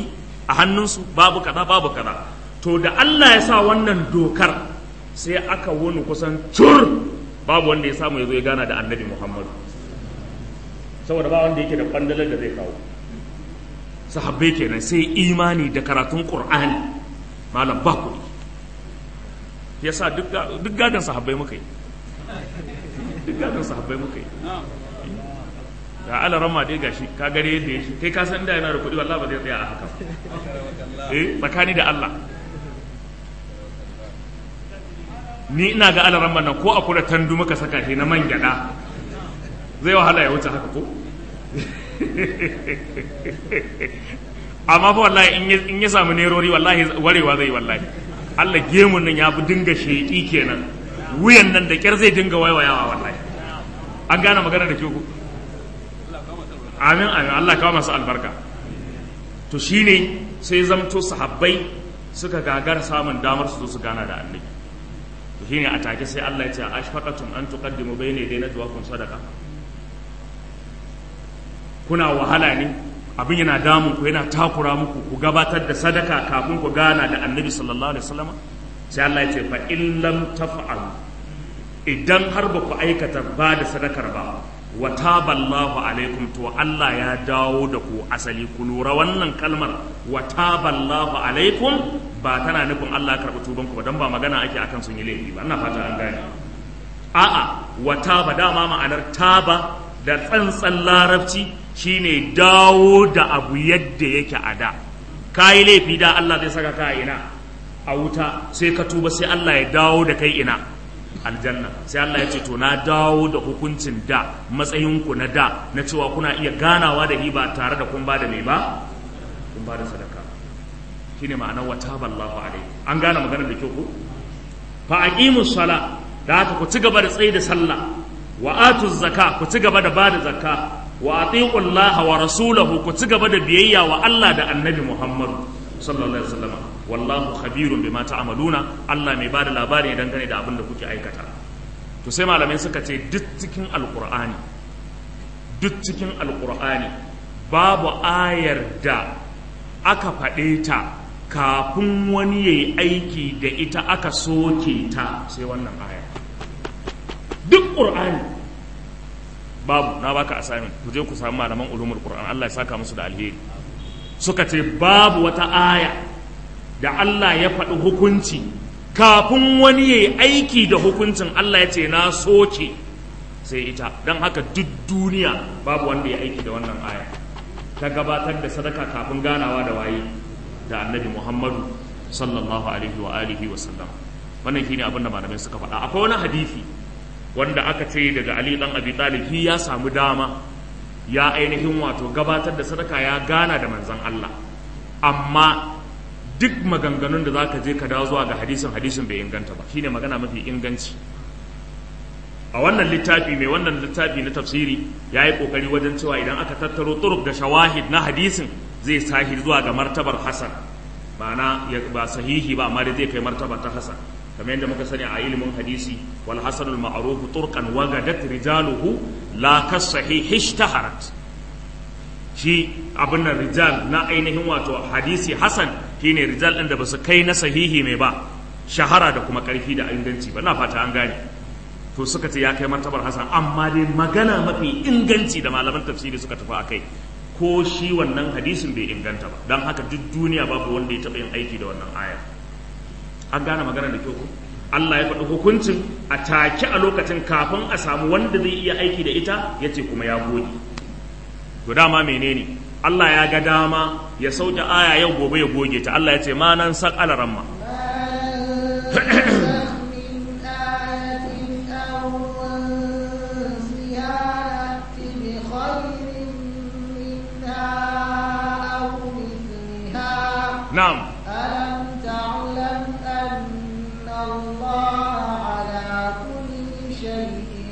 A: a hannunsu babu kaza babu kaza to da Allah ya sa wannan dokar sai aka wuni kusan cur babu wanda ya samu ya zo ya gana da annabi Muhammadu saboda ba wanda yake da kwandalar da zai kawo sahabbai kenan sai imani da karatun Qur'ani malam ba kuɗi yasa duk gadon sahabbai muka yi duk gadon sahabbai muka yi ga alaran ma dai gashi ka gare yadda yake kai ka san da yana da kuɗi wallahi ba zai tsaya a haka eh tsakani da Allah ni ina ga alaran nan ko a kula tandu muka saka shi na man gyada zai wahala ya wuce haka ko amma fa wallahi in ya samu nerori wallahi warewa zai wallahi Allah gemun nan ya fi dinga sheƙi kenan wuyan nan da kyar zai dinga waiwayawa wallahi an gane magana da ke ku amin amin Allah kawo masu albarka to shine sai zamto sahabbai suka gagar samun damar su zo su gana da annabi to shine a take sai Allah ya ce ashfaqatum an tuqaddimu bayna yaday najwaakum sadaqa kuna wahala ne abin yana damun ku yana takura muku ku gabatar da sadaka kafin ku gana da annabi sallallahu alaihi wasallam sai Allah ya ce fa in lam taf'alu idan har ba ku aikata ba da sadakar ba wa taballahu alaikum to Allah ya dawo da ku asali ku lura wannan kalmar wa taballahu alaikum ba tana nufin Allah ya karɓi tubanku ba dan ba magana ake akan sun yi laifi ba ina fata an gane a'a wa taba dama ma'anar taba da tsantsan larabci shine dawo da abu yadda yake a da kayi laifi da Allah zai saka ka ina a wuta sai ka tuba sai Allah ya dawo da kai ina aljanna sai Allah ya ce to na dawo da hukuncin da matsayinku na da na cewa kuna iya ganawa da ni ba tare da kun ba da mai ba kun ba da sadaka shine ma'anar wa taballahu alaihi an gane maganar da kyau ko fa aqimus sala da haka ku ci gaba da tsayi da sallah wa atuz zakka ku ci gaba da bada zakka wa atiqu Allah wa rasulahu ku ci gaba da biyayya wa Allah da Annabi Muhammad sallallahu alaihi wasallam wallahu khabirun bima ta'maluna Allah mai bada labari dangane da abin da kuke aikata to sai malamai suka ce duk cikin alqur'ani duk cikin alqur'ani babu ayar da aka faɗe ta kafin wani yayi aiki da ita aka soke ta sai wannan aya duk qur'ani babu na baka assignment ku je ku samu malaman ulumul qur'an Allah ya saka musu da alheri suka ce babu wata aya da Allah ya faɗi hukunci kafin wani ya yi aiki da hukuncin Allah ya ce na soke sai ita don haka duk duniya babu wanda ya aiki da wannan aya ta gabatar da sadaka kafin ganawa da waye da annabi Muhammadu sallallahu alaihi wa alihi wa sallam wannan shine abin da malamai suka faɗa akwai wani hadisi wanda aka ce daga Ali dan Abi Talib ya samu dama ya ainihin wato gabatar da sadaka ya gana da manzan Allah amma duk maganganun da zaka je ka dawo zuwa ga hadisin hadisin bai inganta ba shine magana mafi inganci a wannan littafi mai wannan littafi na tafsiri ya yi kokari wajen cewa idan aka tattaro turuk da shawahid na hadisin zai sahi zuwa ga martabar hasan ma'ana ba sahihi ba amma dai zai kai martaba ta hasan kamar yadda muka sani a ilimin hadisi wal hasanul ma'ruf turqan wagadat rijaluhu la kasahih ishtaharat shi abin nan rijal na ainihin wato hadisi hasan shine rijal din da basu kai na sahihi mai ba shahara da kuma karfi da inganci ba na fata an gane to suka ce ya kai martabar hasan amma dai magana mafi inganci da malaman tafsiri suka tafi akai ko shi wannan hadisin bai inganta ba don haka duk duniya babu wanda ya taɓa yin aiki da wannan aya an gane magana da kyau Allah ya faɗi hukuncin a take a lokacin kafin a samu wanda zai iya aiki da ita ya ce kuma ya gode to dama menene Allah ya ga dama ya sauke aya yau gobe ya goge ta Allah ya ce ma nan sak alaramma na'am
B: ألم تعلم أن الله على كل شيء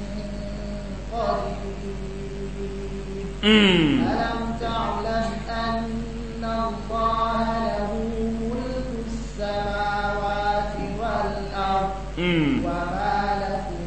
B: قدير
A: mm.
B: ألم تعلم أن الله له ملك السماوات والأرض
A: Mm.
B: وما لكم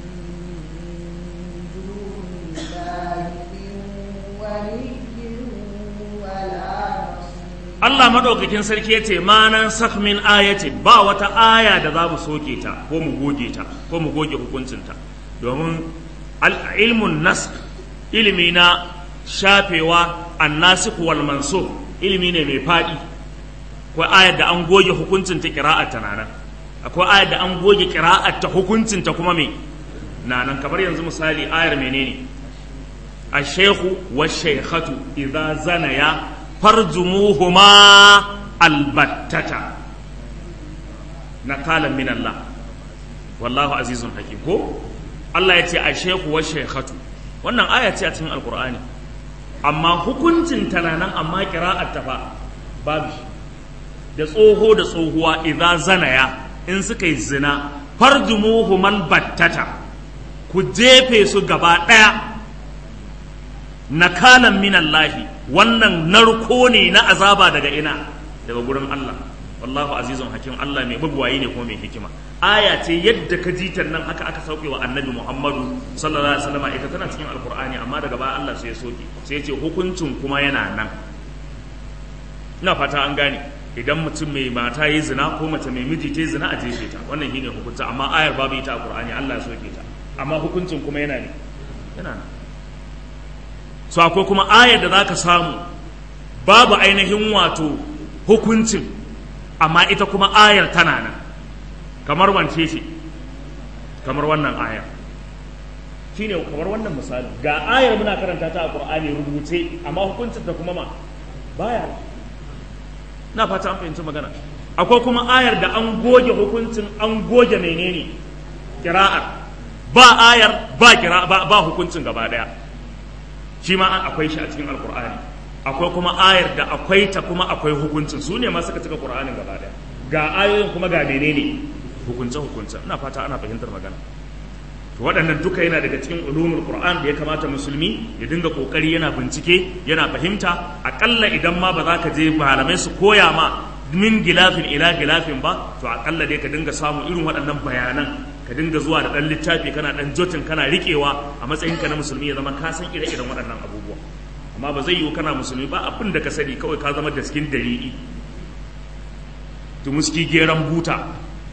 B: من دون الله من ولي ولا نصير
A: Allah madaukakin sarki ya ce manan sakmin ayatin ba wata aya da za mu soke ta ko mu goge ta ko mu goge hukuncinta domin ilmun nask ilimi na shafewa annasikh wal mansukh ilimi ne mai faɗi akwai ayar da an goge hukuncin ta kira'ar ta nanan akwai ayar da an goge kira'ar ta hukuncin ta kuma me nanan kamar yanzu misali ayar menene ash-shaykhu wash-shaykhatu idza zanaya farjumuhuma albattata nakalan min Allah wallahu azizun hakim ko Allah ya ce ash-shaykhu wash-shaykhatu wannan aya ce a cikin alqur'ani amma hukuncin tana nan amma kira'ar ta fa babu shi da tsoho da tsohuwa idza zanaya in suka yi zina farjumuhu man battata ku jefe su gaba daya nakalan minallahi wannan narko ne na azaba daga ina daga gurin Allah wallahu azizun hakim Allah mai bugwayi ne kuma mai hikima aya ce yadda ka ji nan haka aka sauke wa annabi Muhammadu sallallahu alaihi wasallam ita tana cikin alqur'ani amma daga baya Allah sai ya soke sai ya ce hukuncin kuma yana nan ina fata an gane idan mutum mai mata yi zina ko mace mai miji ta yi zina a jefe ta wannan shine hukunta amma ayar babu ita a Qur'ani Allah ya soke ta amma hukuncin kuma yana ne yana nan so akwai kuma ayar da zaka samu babu ainihin wato hukuncin amma ita kuma ayar tana nan kamar wance ce kamar wannan ayar shine kamar wannan misali ga ayar muna karanta ta a Qur'ani rubuce amma hukuncin ta kuma ma baya na fata an fahimci magana akwai kuma ayar da an goge hukuncin an goge menene kira'ar ba ayar ba kira ba, ba hukuncin gaba daya shi ma an akwai shi a cikin alkur'ani akwai kuma ayar da akwai ta kuma akwai hukuncin su ne ma suka cika qur'anin gaba daya ga ayoyin kuma ga menene hukunce hukunce ina fata ana fahimtar magana to waɗannan duka yana daga cikin ulumul qur'an da ya kamata musulmi ya dinga kokari yana bincike yana fahimta akalla idan ma ba za ka je malamai su koya ma min gilafin ila gilafin ba to akalla dai ka dinga samu irin waɗannan bayanan ka dinga zuwa da ɗan littafi kana ɗan jotin kana riƙewa a matsayinka na musulmi ya zama ka san ire-iren waɗannan abubuwa amma ba zai yiwu kana musulmi ba abin da ka sani kawai ka zama daskin dalili tumuski geran buta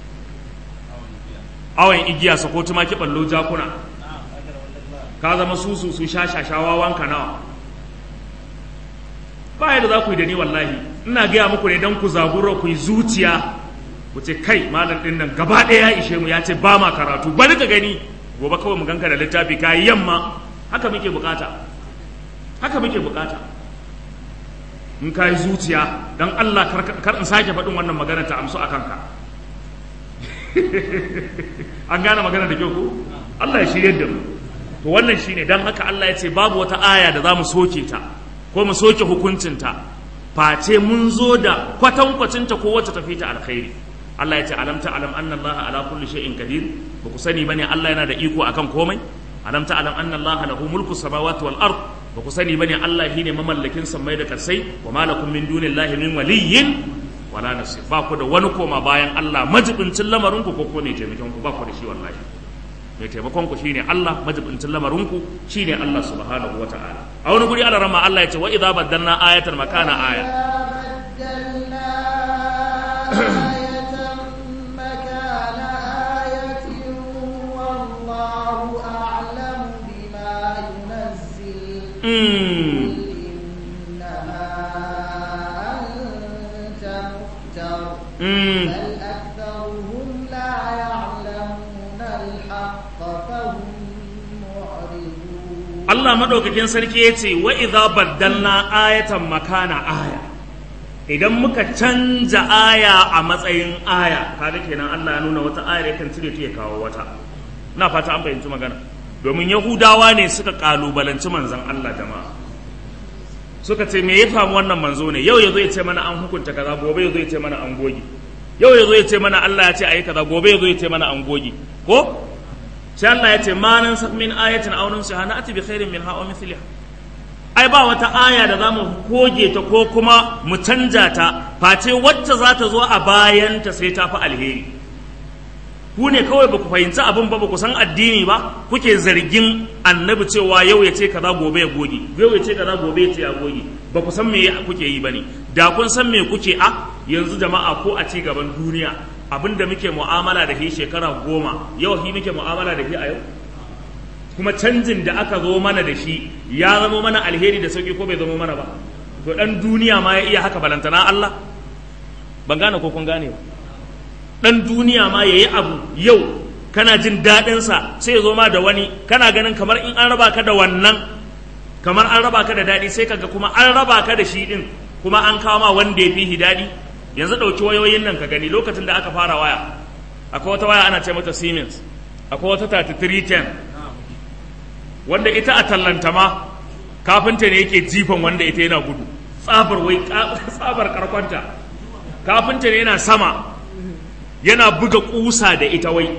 A: awon igiya sako tumaki ballo jakuna ka zama susu su sha shashawa wanka nawa ba yadda za ku yi da ni wallahi ina gaya muku ne don ku zabura ku yi zuciya ku ce kai malam din nan gaba ɗaya ya ishe mu ya ce ba ma karatu bari ka gani gobe kawai mu ganka da littafi ka yi yamma haka muke bukata haka muke bukata in ka yi zuciya don Allah kar in sake faɗin wannan magana ta amsu a kanka an gane magana da kyau ko Allah ya shirye da mu to wannan shine dan haka Allah ya ce babu wata aya da za mu soke ta ko mu soke hukuncinta face mun zo da kwatankwacinta ko wacce tafi ta alkhairi Allah ya ce alam ta alam anna Allah ala kulli shay'in qadir ba ku sani bane Allah yana da iko akan komai alam ta alam anna Allah lahu mulku samawati wal ard ba ku sani bane Allah shine mamallakin sammai da karsai wa malakum min dunillahi min waliyyin wala nasir ba ku da wani koma bayan Allah majibincin lamarin ku ko ko ne taimakon ku ba ku da shi wallahi mai taimakon ku shine Allah majibincin lamarin ku shine Allah subhanahu wataala a wani guri Allah rama Allah ya ce wa idza baddalna ayatan makana aya Mm. Mm.
B: بل أكثرهم لا يعلمون الحق فهم معرضون
A: Allah madaukakin sarki ya ce wa idza baddalna ayatan makana aya idan muka canja aya a matsayin aya kaga kenan Allah ya nuna wata ayar yakan cire ta ya kawo wata na fata an fahimci magana domin yahudawa ne suka kalubalanci manzon Allah jama'a suka ce me ya famu wannan manzo ne yau yazo ya ce mana an hukunta kaza gobe yazo ya ce mana an goge yau yazo ya ce mana Allah ya ce ayi kaza gobe yazo ya ce mana an goge ko sai Allah ya ce ma nan min ayatin aw nunsiha na'ti bi khairin minha aw mithliha ai ba wata aya da zamu goge ta ko kuma mu canja ta face wacce za ta zo a bayan ta sai ta fi alheri ku ne kawai ba ku fahimci abin ba ba ku san addini ba kuke zargin annabi cewa yau ya ce kaza gobe ya goge yau ya ce kaza gobe ya ce ya goge ba ku san me kuke yi bane da kun san me kuke a yanzu jama'a ko a ci gaban duniya abinda muke mu'amala da shi shekara goma yau shi muke mu'amala da shi a yau kuma canjin da aka zo mana da shi ya zama mana alheri da sauki ko bai zama mana ba to dan duniya ma ya iya haka balantana Allah ban gane ko kun gane ba dan duniya ma yayi abu yau kana jin daɗin sa sai ya zo ma da wani kana ganin kamar in an raba ka da wannan kamar an raba ka da daɗi sai kaga kuma an raba ka da shi din kuma an kawo ma wanda ya fi daɗi yanzu ɗauki wayoyin nan ka gani lokacin da aka fara waya akwai wata waya ana ce mata Siemens akwai wata 3310 wanda ita a tallanta ma kafinta ne yake jifan wanda ita yana gudu tsabar wai tsabar karkwanta kafinta ne yana sama yana buga kusa da ita wai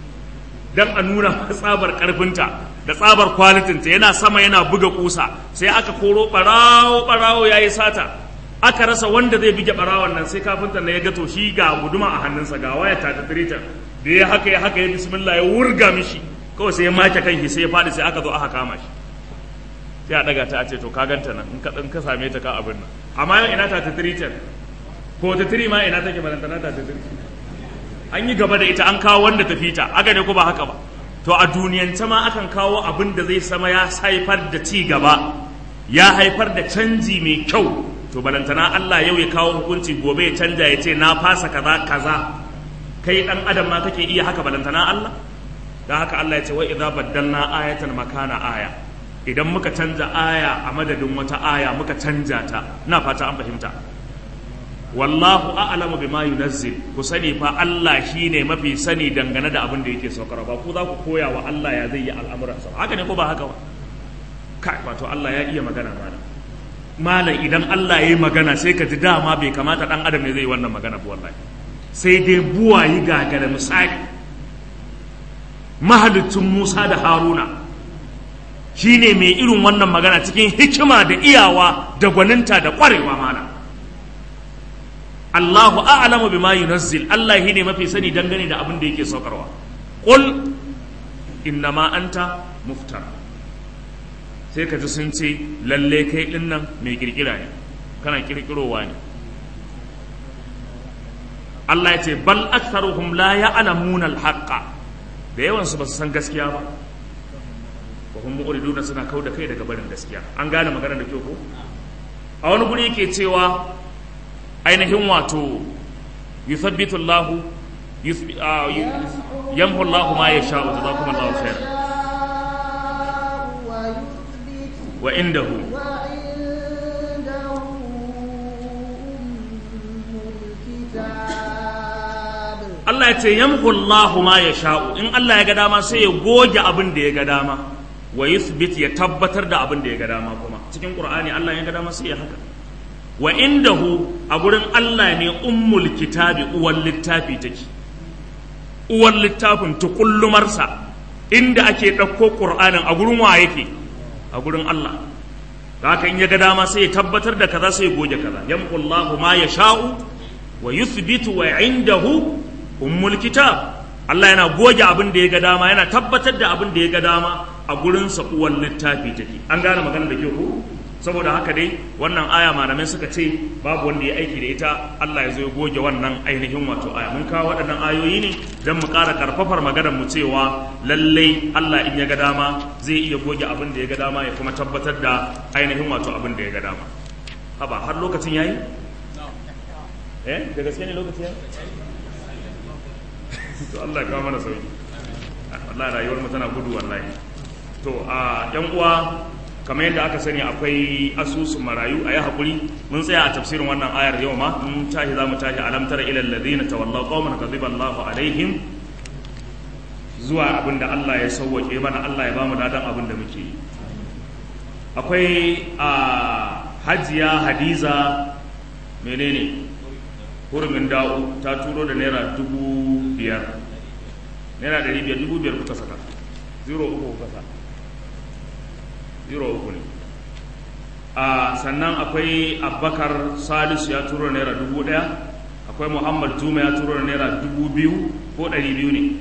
A: dan a nuna tsabar karfinta da tsabar kwalitinta yana sama yana buga kusa sai aka koro barawo barawo yayi sata aka rasa wanda zai bige barawon nan sai kafinta na ya ga to shi ga guduma a hannunsa ga waya ta ta da ya haka ya haka ya bismillah ya wurga mishi kawai sai ya make kanshi sai ya faɗi sai aka zo aka kama shi sai a daga ta a ce to ka ganta nan in ka in ka same ta ka abin nan amma yau ina ta ta tiritan ko ta tiri ma ina take balantana ta ta tiri an yi gaba da ita an kawo wanda ta fita aka ne ko ba haka ba to a duniyance ma akan kawo abin da zai sama ya haifar da ci gaba ya haifar da canji mai kyau to balantana Allah yau ya kawo hukunci gobe ya canja ya ce na fasa kaza kaza kai dan adam ma kake iya haka balantana Allah da haka Allah ya ce wa idza baddalna ayatan makana aya idan muka canza aya a madadin wata aya muka canja ta ina fata an fahimta wallahu a'lamu bima yunazzil ku sani fa Allah shine mafi sani dangane da abin da yake saukar ba ku za ku koya wa Allah ya zai yi al'amuransa haka ne ko ba haka ba kai wato Allah ya iya magana malam malam idan Allah ya yi magana sai ka ji dama bai kamata dan adam ne zai yi wannan magana ba wallahi sai dai buwayi gagara misali mahalicin Musa da Haruna shi ne mai irin wannan magana cikin hikima da iyawa da gwaninta da ƙwarewa mana Allahu a'lamu bima yunazzil Allah shi ne mafi sani dangane da abin da yake saukarwa qul innama anta muftar sai ka ji sun ce lalle kai din nan mai kirkira ne kana kirkirowa ne Allah ya ce bal aktharuhum la ya'lamuna al-haqqa da yawansu ba su san gaskiya ba wa hum mu'riduna suna kau da kai daga barin gaskiya an gane magana da kyau ko a wani guri yake cewa ainihin wato yuthabbitu Allahu yamhu Allahu ma yasha'u jazakumullahu khairan wa indahu Allah ya ce yamhu Allahu ma yasha'u in Allah ya ga dama sai ya goge abin da ya ga dama wa yuthbit ya tabbatar da abin da ya ga dama kuma cikin qur'ani Allah ya ga dama sai ya haka wa indahu a gurin Allah ne ummul kitabi uwar littafi take uwar littafin tukullumarsa inda ake ɗauko qur'anin a gurin wa yake a gurin Allah da haka in ya ga dama sai ya tabbatar da kaza sai ya goge kaza yamqullahu ma yasha'u wa yuthbitu wa indahu ummul kitab Allah yana goge abin da ya ga dama yana tabbatar da abin da ya ga dama a gurinsa uwan littafi take an gane magana da ke ku saboda haka dai wannan aya malamai suka ce babu wanda ya aiki da ita Allah ya zo ya goge wannan ainihin wato aya mun kawo waɗannan ayoyi ne don mu ƙara karfafar maganar mu cewa lallai Allah in ya ga dama zai iya goge abin da ya ga dama ya kuma tabbatar da ainihin wato abin da ya ga dama haba har lokacin yayi eh da gaske ne lokacin yayi to Allah ya kawo mana sauki wallahi rayuwar mu tana gudu wallahi to a yan uwa kamar yadda aka sani akwai asusun marayu a yi haƙuri mun tsaya a tafsirin wannan ayar yau ma mun tashi za mu tashi alam tara ila alladhina tawallaw qauman ghadiba Allahu alaihim zuwa abin da Allah ya sauwake mana Allah ya bamu dadan abin da muke yi akwai a hajiya hadiza menene hurumin da'u ta turo da naira dubu biyar naira ɗari biyar dubu biyar kuka saka zero uku kuka saka zero uku ne a sannan akwai abubakar salisu ya turo naira dubu ɗaya akwai muhammad juma ya turo naira dubu biyu ko ɗari biyu ne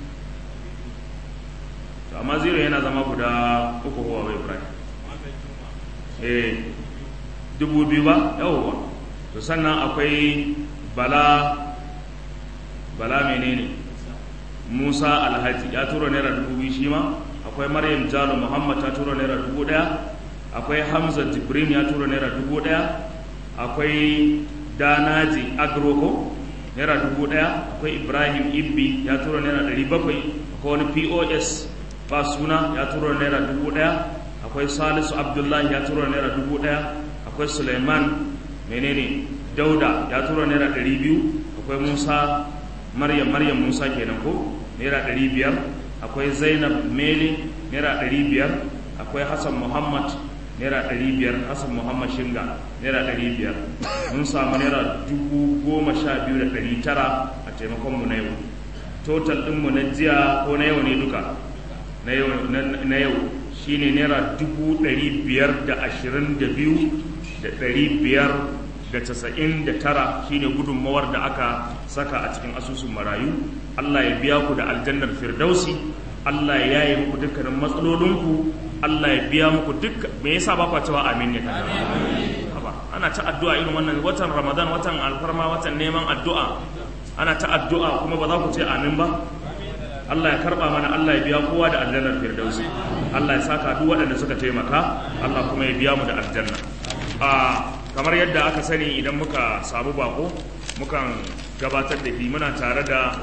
A: to amma zero yana zama guda uku kowa bai ibrahim eh dubu biyu ba yawwa to sannan akwai bala bala menene musa alhaji ya tura naira dubu biyu shi ma akwai maryam jalo muhammad ta tura naira dubu daya akwai hamza jibrin ya tura naira dubu daya akwai danaji agroko naira dubu daya akwai ibrahim ibbi ya tura naira dari bakwai akwai wani pos ba suna ya tura naira dubu daya akwai salisu abdullahi ya tura naira dubu daya akwai suleiman menene dauda ya tura naira dari biyu akwai musa maryam maryam musa kenan ko naira ɗari biyar akwai zainab mele naira ɗari biyar akwai hassan muhammad naira ɗari biyar hassan muhammad shinga naira ɗari biyar mun samu naira dubu goma sha biyu da ɗari tara a taimakonmu na yau total ɗinmu na jiya ko na yau ne duka na yau shine naira dubu ɗari biyar da ashirin da biyu da ɗari biyar da casa'in da tara shine gudunmawar da aka saka a cikin asusun marayu Allah ya biya ku da aljannar firdausi Allah ya yi muku dukkanin matsalolinku Allah ya biya muku duk me yasa ba ku cewa amin ne ana ta addu'a irin wannan watan Ramadan watan alfarma watan neman addu'a ana ta addu'a kuma ba za ku ce amin ba Allah ya karba mana Allah ya biya kowa da aljannar firdausi Allah ya saka duk waɗanda suka taimaka Allah kuma ya biya mu da aljanna a kamar yadda aka sani idan muka samu bako mukan gabatar da shi muna tare da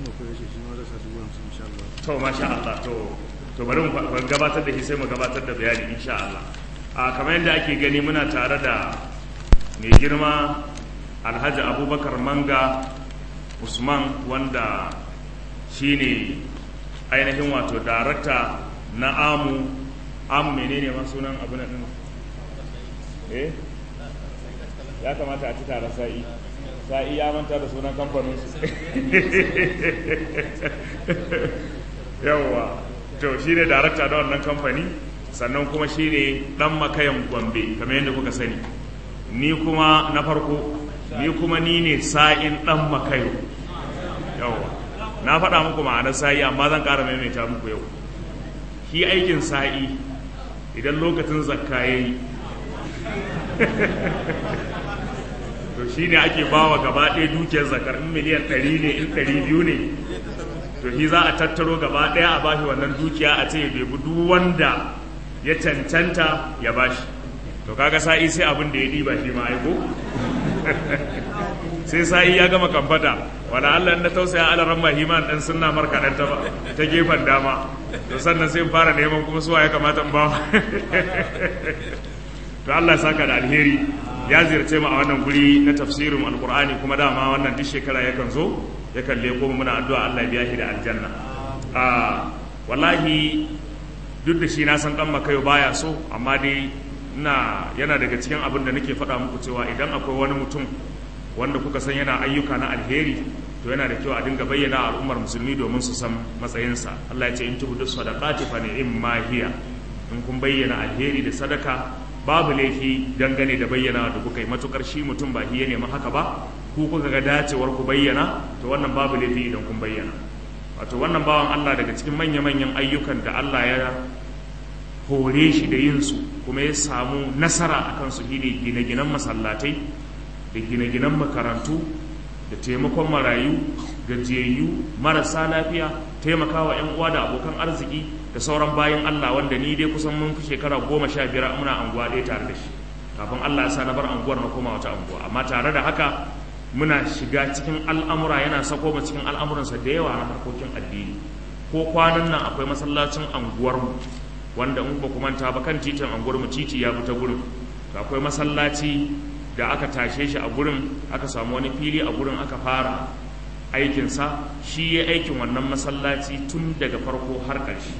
A: to masha Allah to to bari mu gabatar da shi sai mu gabatar da bayani insha Allah a kamar yadda ake gani muna tare da mai girma Alhaji Abubakar Manga Usman wanda shine ainihin wato darakta na amu amu menene ma sunan abu na eh ya kamata a ci tare sa'i sa'i ya manta da sunan kamfanin su yawwa to shi ne darakta da wannan kamfani sannan kuma shi ne ɗan makayan gombe kamar yadda kuka sani ni kuma na farko ni kuma ni ne sa'in ɗan makayo yawwa na faɗa muku ma'anar sa'i amma zan ƙara maimaita muku yau shi aikin sa'i idan lokacin zakka ya yi to shi ne ake bawa gaba ɗaya dukiyar zakar in miliyan ɗari ne in ɗari biyu ne to shi za a tattaro gaba ɗaya a bashi wannan dukiya a ce ya bebi duk wanda ya cancanta ya bashi to kaga sa'i sai abin da ya ɗiba shi ma aiko sai sa'i ya gama kamfata wani allah na tausaya alaran mahiman ɗan sunna markaɗan ta ta gefen dama to sannan sai fara neman kuma suwa ya kamata in ba to allah saka da alheri ya ziyarce mu a wannan guri na tafsirin alkur'ani kuma dama wannan duk shekara yakan zo yakan leko muna addu'a Allah ya biya shi da aljanna a wallahi duk da shi na san dan makayo baya so amma dai ina yana daga cikin abin da nake faɗa muku cewa idan akwai wani mutum wanda kuka san yana ayyuka na alheri to yana da kyau a dinga bayyana al'ummar musulmi domin su san matsayinsa Allah ya ce in tubu sadaqati fa ni'ma hiya in kun bayyana alheri da sadaka babu laifi dangane da bayyana da kuka yi matukar shi mutum ba shi ya nemi haka ba ku kuka ga dacewar ku bayyana to wannan babu laifi idan kun bayyana wato wannan bawan Allah daga cikin manya-manyan ayyukan da Allah ya hore shi da yin su kuma ya samu nasara akan su shine gine-ginen masallatai da gine-ginen makarantu da taimakon marayu gajiyayyu marasa lafiya taimakawa 'yan uwa da abokan arziki da sauran bayan Allah wanda ni dai kusan mun fi shekara goma sha biyar muna anguwa ɗaya tare da shi kafin Allah ya sa na bar anguwar na koma wata anguwa amma tare da haka muna shiga cikin al'amura yana sako mu cikin al'amuransa da yawa na harkokin addini ko kwanan nan akwai masallacin anguwarmu wanda in ba ku manta ba kan titin anguwarmu titi ya fita gurin akwai masallaci da aka tashe shi a gurin aka samu wani fili a gurin aka fara aikinsa shi ya aikin wannan masallaci tun daga farko har ƙarshe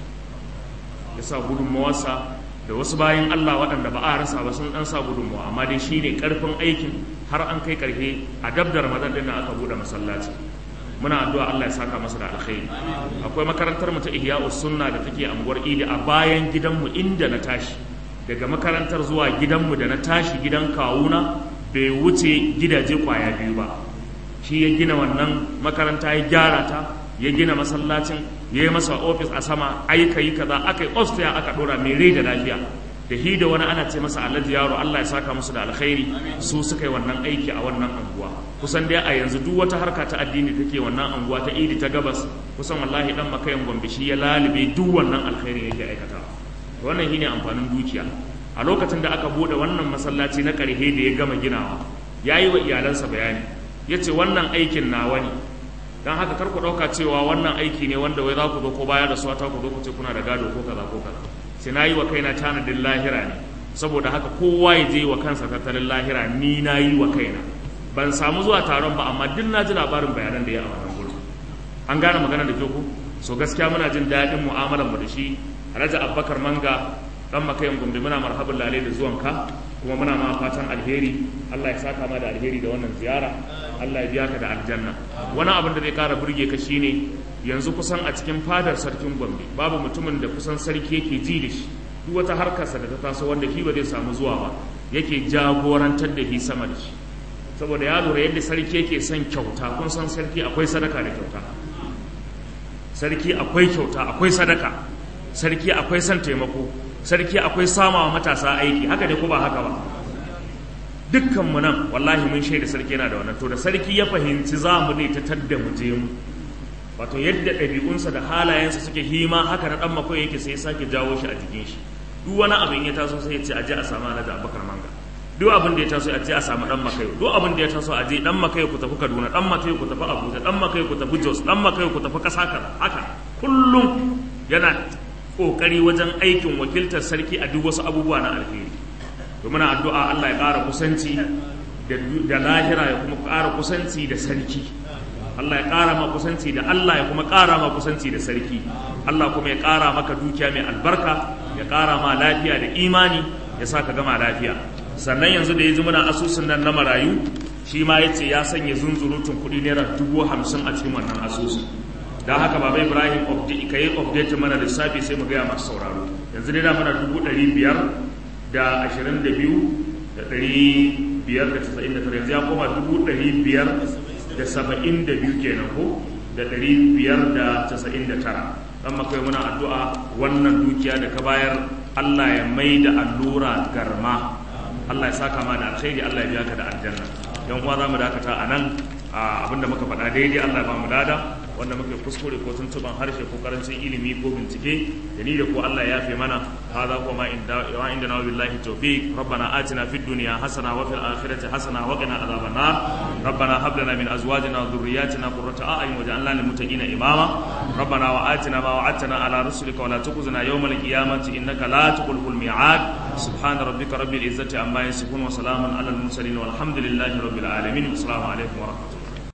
A: ya sa gudunmawarsa da wasu bayan Allah waɗanda ba a rasa ba sun ɗan sa gudunmawa amma dai shi ne ƙarfin aikin har an kai ƙarfe a dab da ramadan ɗin aka buɗe masallaci muna addu'a Allah ya saka masa da alkhairi akwai makarantar mu ta Ihya'us Sunna da take anguwar Idi a bayan gidanmu inda na tashi daga makarantar zuwa gidanmu da na tashi gidan kawuna bai wuce gidaje kwaya biyu ba shi ya gina wannan makaranta ya gyara ta ya gina masallacin ya yi masa ofis a sama aika yi kaza aka yi ofstaya aka dora mai rai da lafiya da hi da wani ana ce masa alhaji yaro Allah ya saka musu da alkhairi su suka yi wannan aiki a wannan anguwa kusan dai a yanzu duk wata harka ta addini take wannan anguwa ta idi ta gabas kusan wallahi dan makayan gombe shi ya lalube duk wannan alkhairi yake aikata wannan shine amfanin dukiya a lokacin da aka bude wannan masallaci na karhe da ya gama ginawa yayi wa iyalansa bayani yace wannan aikin nawa ne dan haka kar ku dauka cewa wannan aiki ne wanda wai za ku zo ko baya da su ta ku zo ku ce kuna da gado ko kaza ko kaza sai na yi wa kaina tanadin lahira ne saboda haka kowa ya je wa kansa tattalin lahira ni na yi wa kaina ban samu zuwa taron ba amma duk na ji labarin bayanan da ya a wannan gurin an gane magana da ku so gaskiya muna jin daɗin mu'amalar mu da shi alhaji abubakar manga dan makayin gombe muna marhaban lalai da zuwanka kuma muna ma fatan alheri Allah ya saka ma da alheri da wannan ziyara Allah ya biya ka da aljanna wani abin da zai kara burge ka shine yanzu kusan a cikin fadar sarkin gombe babu mutumin da kusan sarki yake ji da shi duk wata harkarsa da ta taso wanda shi ba zai samu zuwa ba yake jagorantar da shi sama da shi saboda ya lura yadda sarki yake son kyauta kun san sarki akwai sadaka da kyauta sarki akwai kyauta akwai sadaka sarki akwai son taimako sarki akwai samawa matasa aiki haka ne ko ba haka ba dukkan mu nan wallahi mun shaida sarki yana da wannan to da sarki ya fahimci za mu ne ta tadda mu je mu wato yadda ɗabi'unsa da halayensa suke hima haka na ɗan makwai yake sai ya sake jawo shi a jikin shi duk wani abin ya taso sai ya ce aje a samu alhaji abubakar manga duk abin da ya taso a je a samu ɗan makai duk abin da ya taso a je ɗan makai ku tafi kaduna ɗan makai ku tafi abuja ɗan makai ku tafi jos ɗan makai ku tafi ƙasa kaza haka kullum yana ƙoƙari wajen aikin wakiltar sarki a duk wasu abubuwa na alheri domin addu'a Allah ya ƙara kusanci da lahira ya kuma ƙara kusanci da sarki Allah ya ƙara ma kusanci da Allah ya kuma ƙara ma kusanci da sarki Allah kuma ya ƙara maka dukiya mai albarka ya ƙara ma lafiya da imani ya sa ka gama lafiya sannan yanzu da ya ji muna asusun nan na marayu shi ma ya ce ya sanya zunzurutun kuɗi naira dubu hamsin a cikin wannan asusun don haka baba ibrahim ka yi update mana lissafi sai mu gaya masu sauraro yanzu dai da mana dubu ɗari biyar da ashirin da biyu da ɗari biyar da casa'in da tara yanzu ya koma dubu ɗari biyar da saba'in da biyu kenan ko da ɗari biyar da casa'in da tara dan makai muna addu'a wannan dukiya da ka bayar Allah ya mai da allura garma Allah ya saka ma da alkhairi Allah ya biya ka da aljanna yan uwa za mu dakata a nan abinda muka faɗa daidai Allah ya ba mu dada wanda muke kuskure ko tuntuban harshe ko karancin ilimi ko bincike da ni da ko Allah ya fi mana hada ko ma inda wa inda na billahi tawfiq rabbana atina fid dunya hasana wa fil akhirati hasana wa qina adhaban nar rabbana hab lana min azwajina wa dhurriyyatina qurrata a'yun waj'alna lil muttaqina imama rabbana wa atina ma wa'adtana ala rusulika wa la tukhzina yawmal qiyamati innaka la tukhlifu al mi'ad subhana rabbika rabbil izzati amma yasifun wa salamun ala al mursalin walhamdulillahi rabbil alamin assalamu alaikum wa rahmatullahi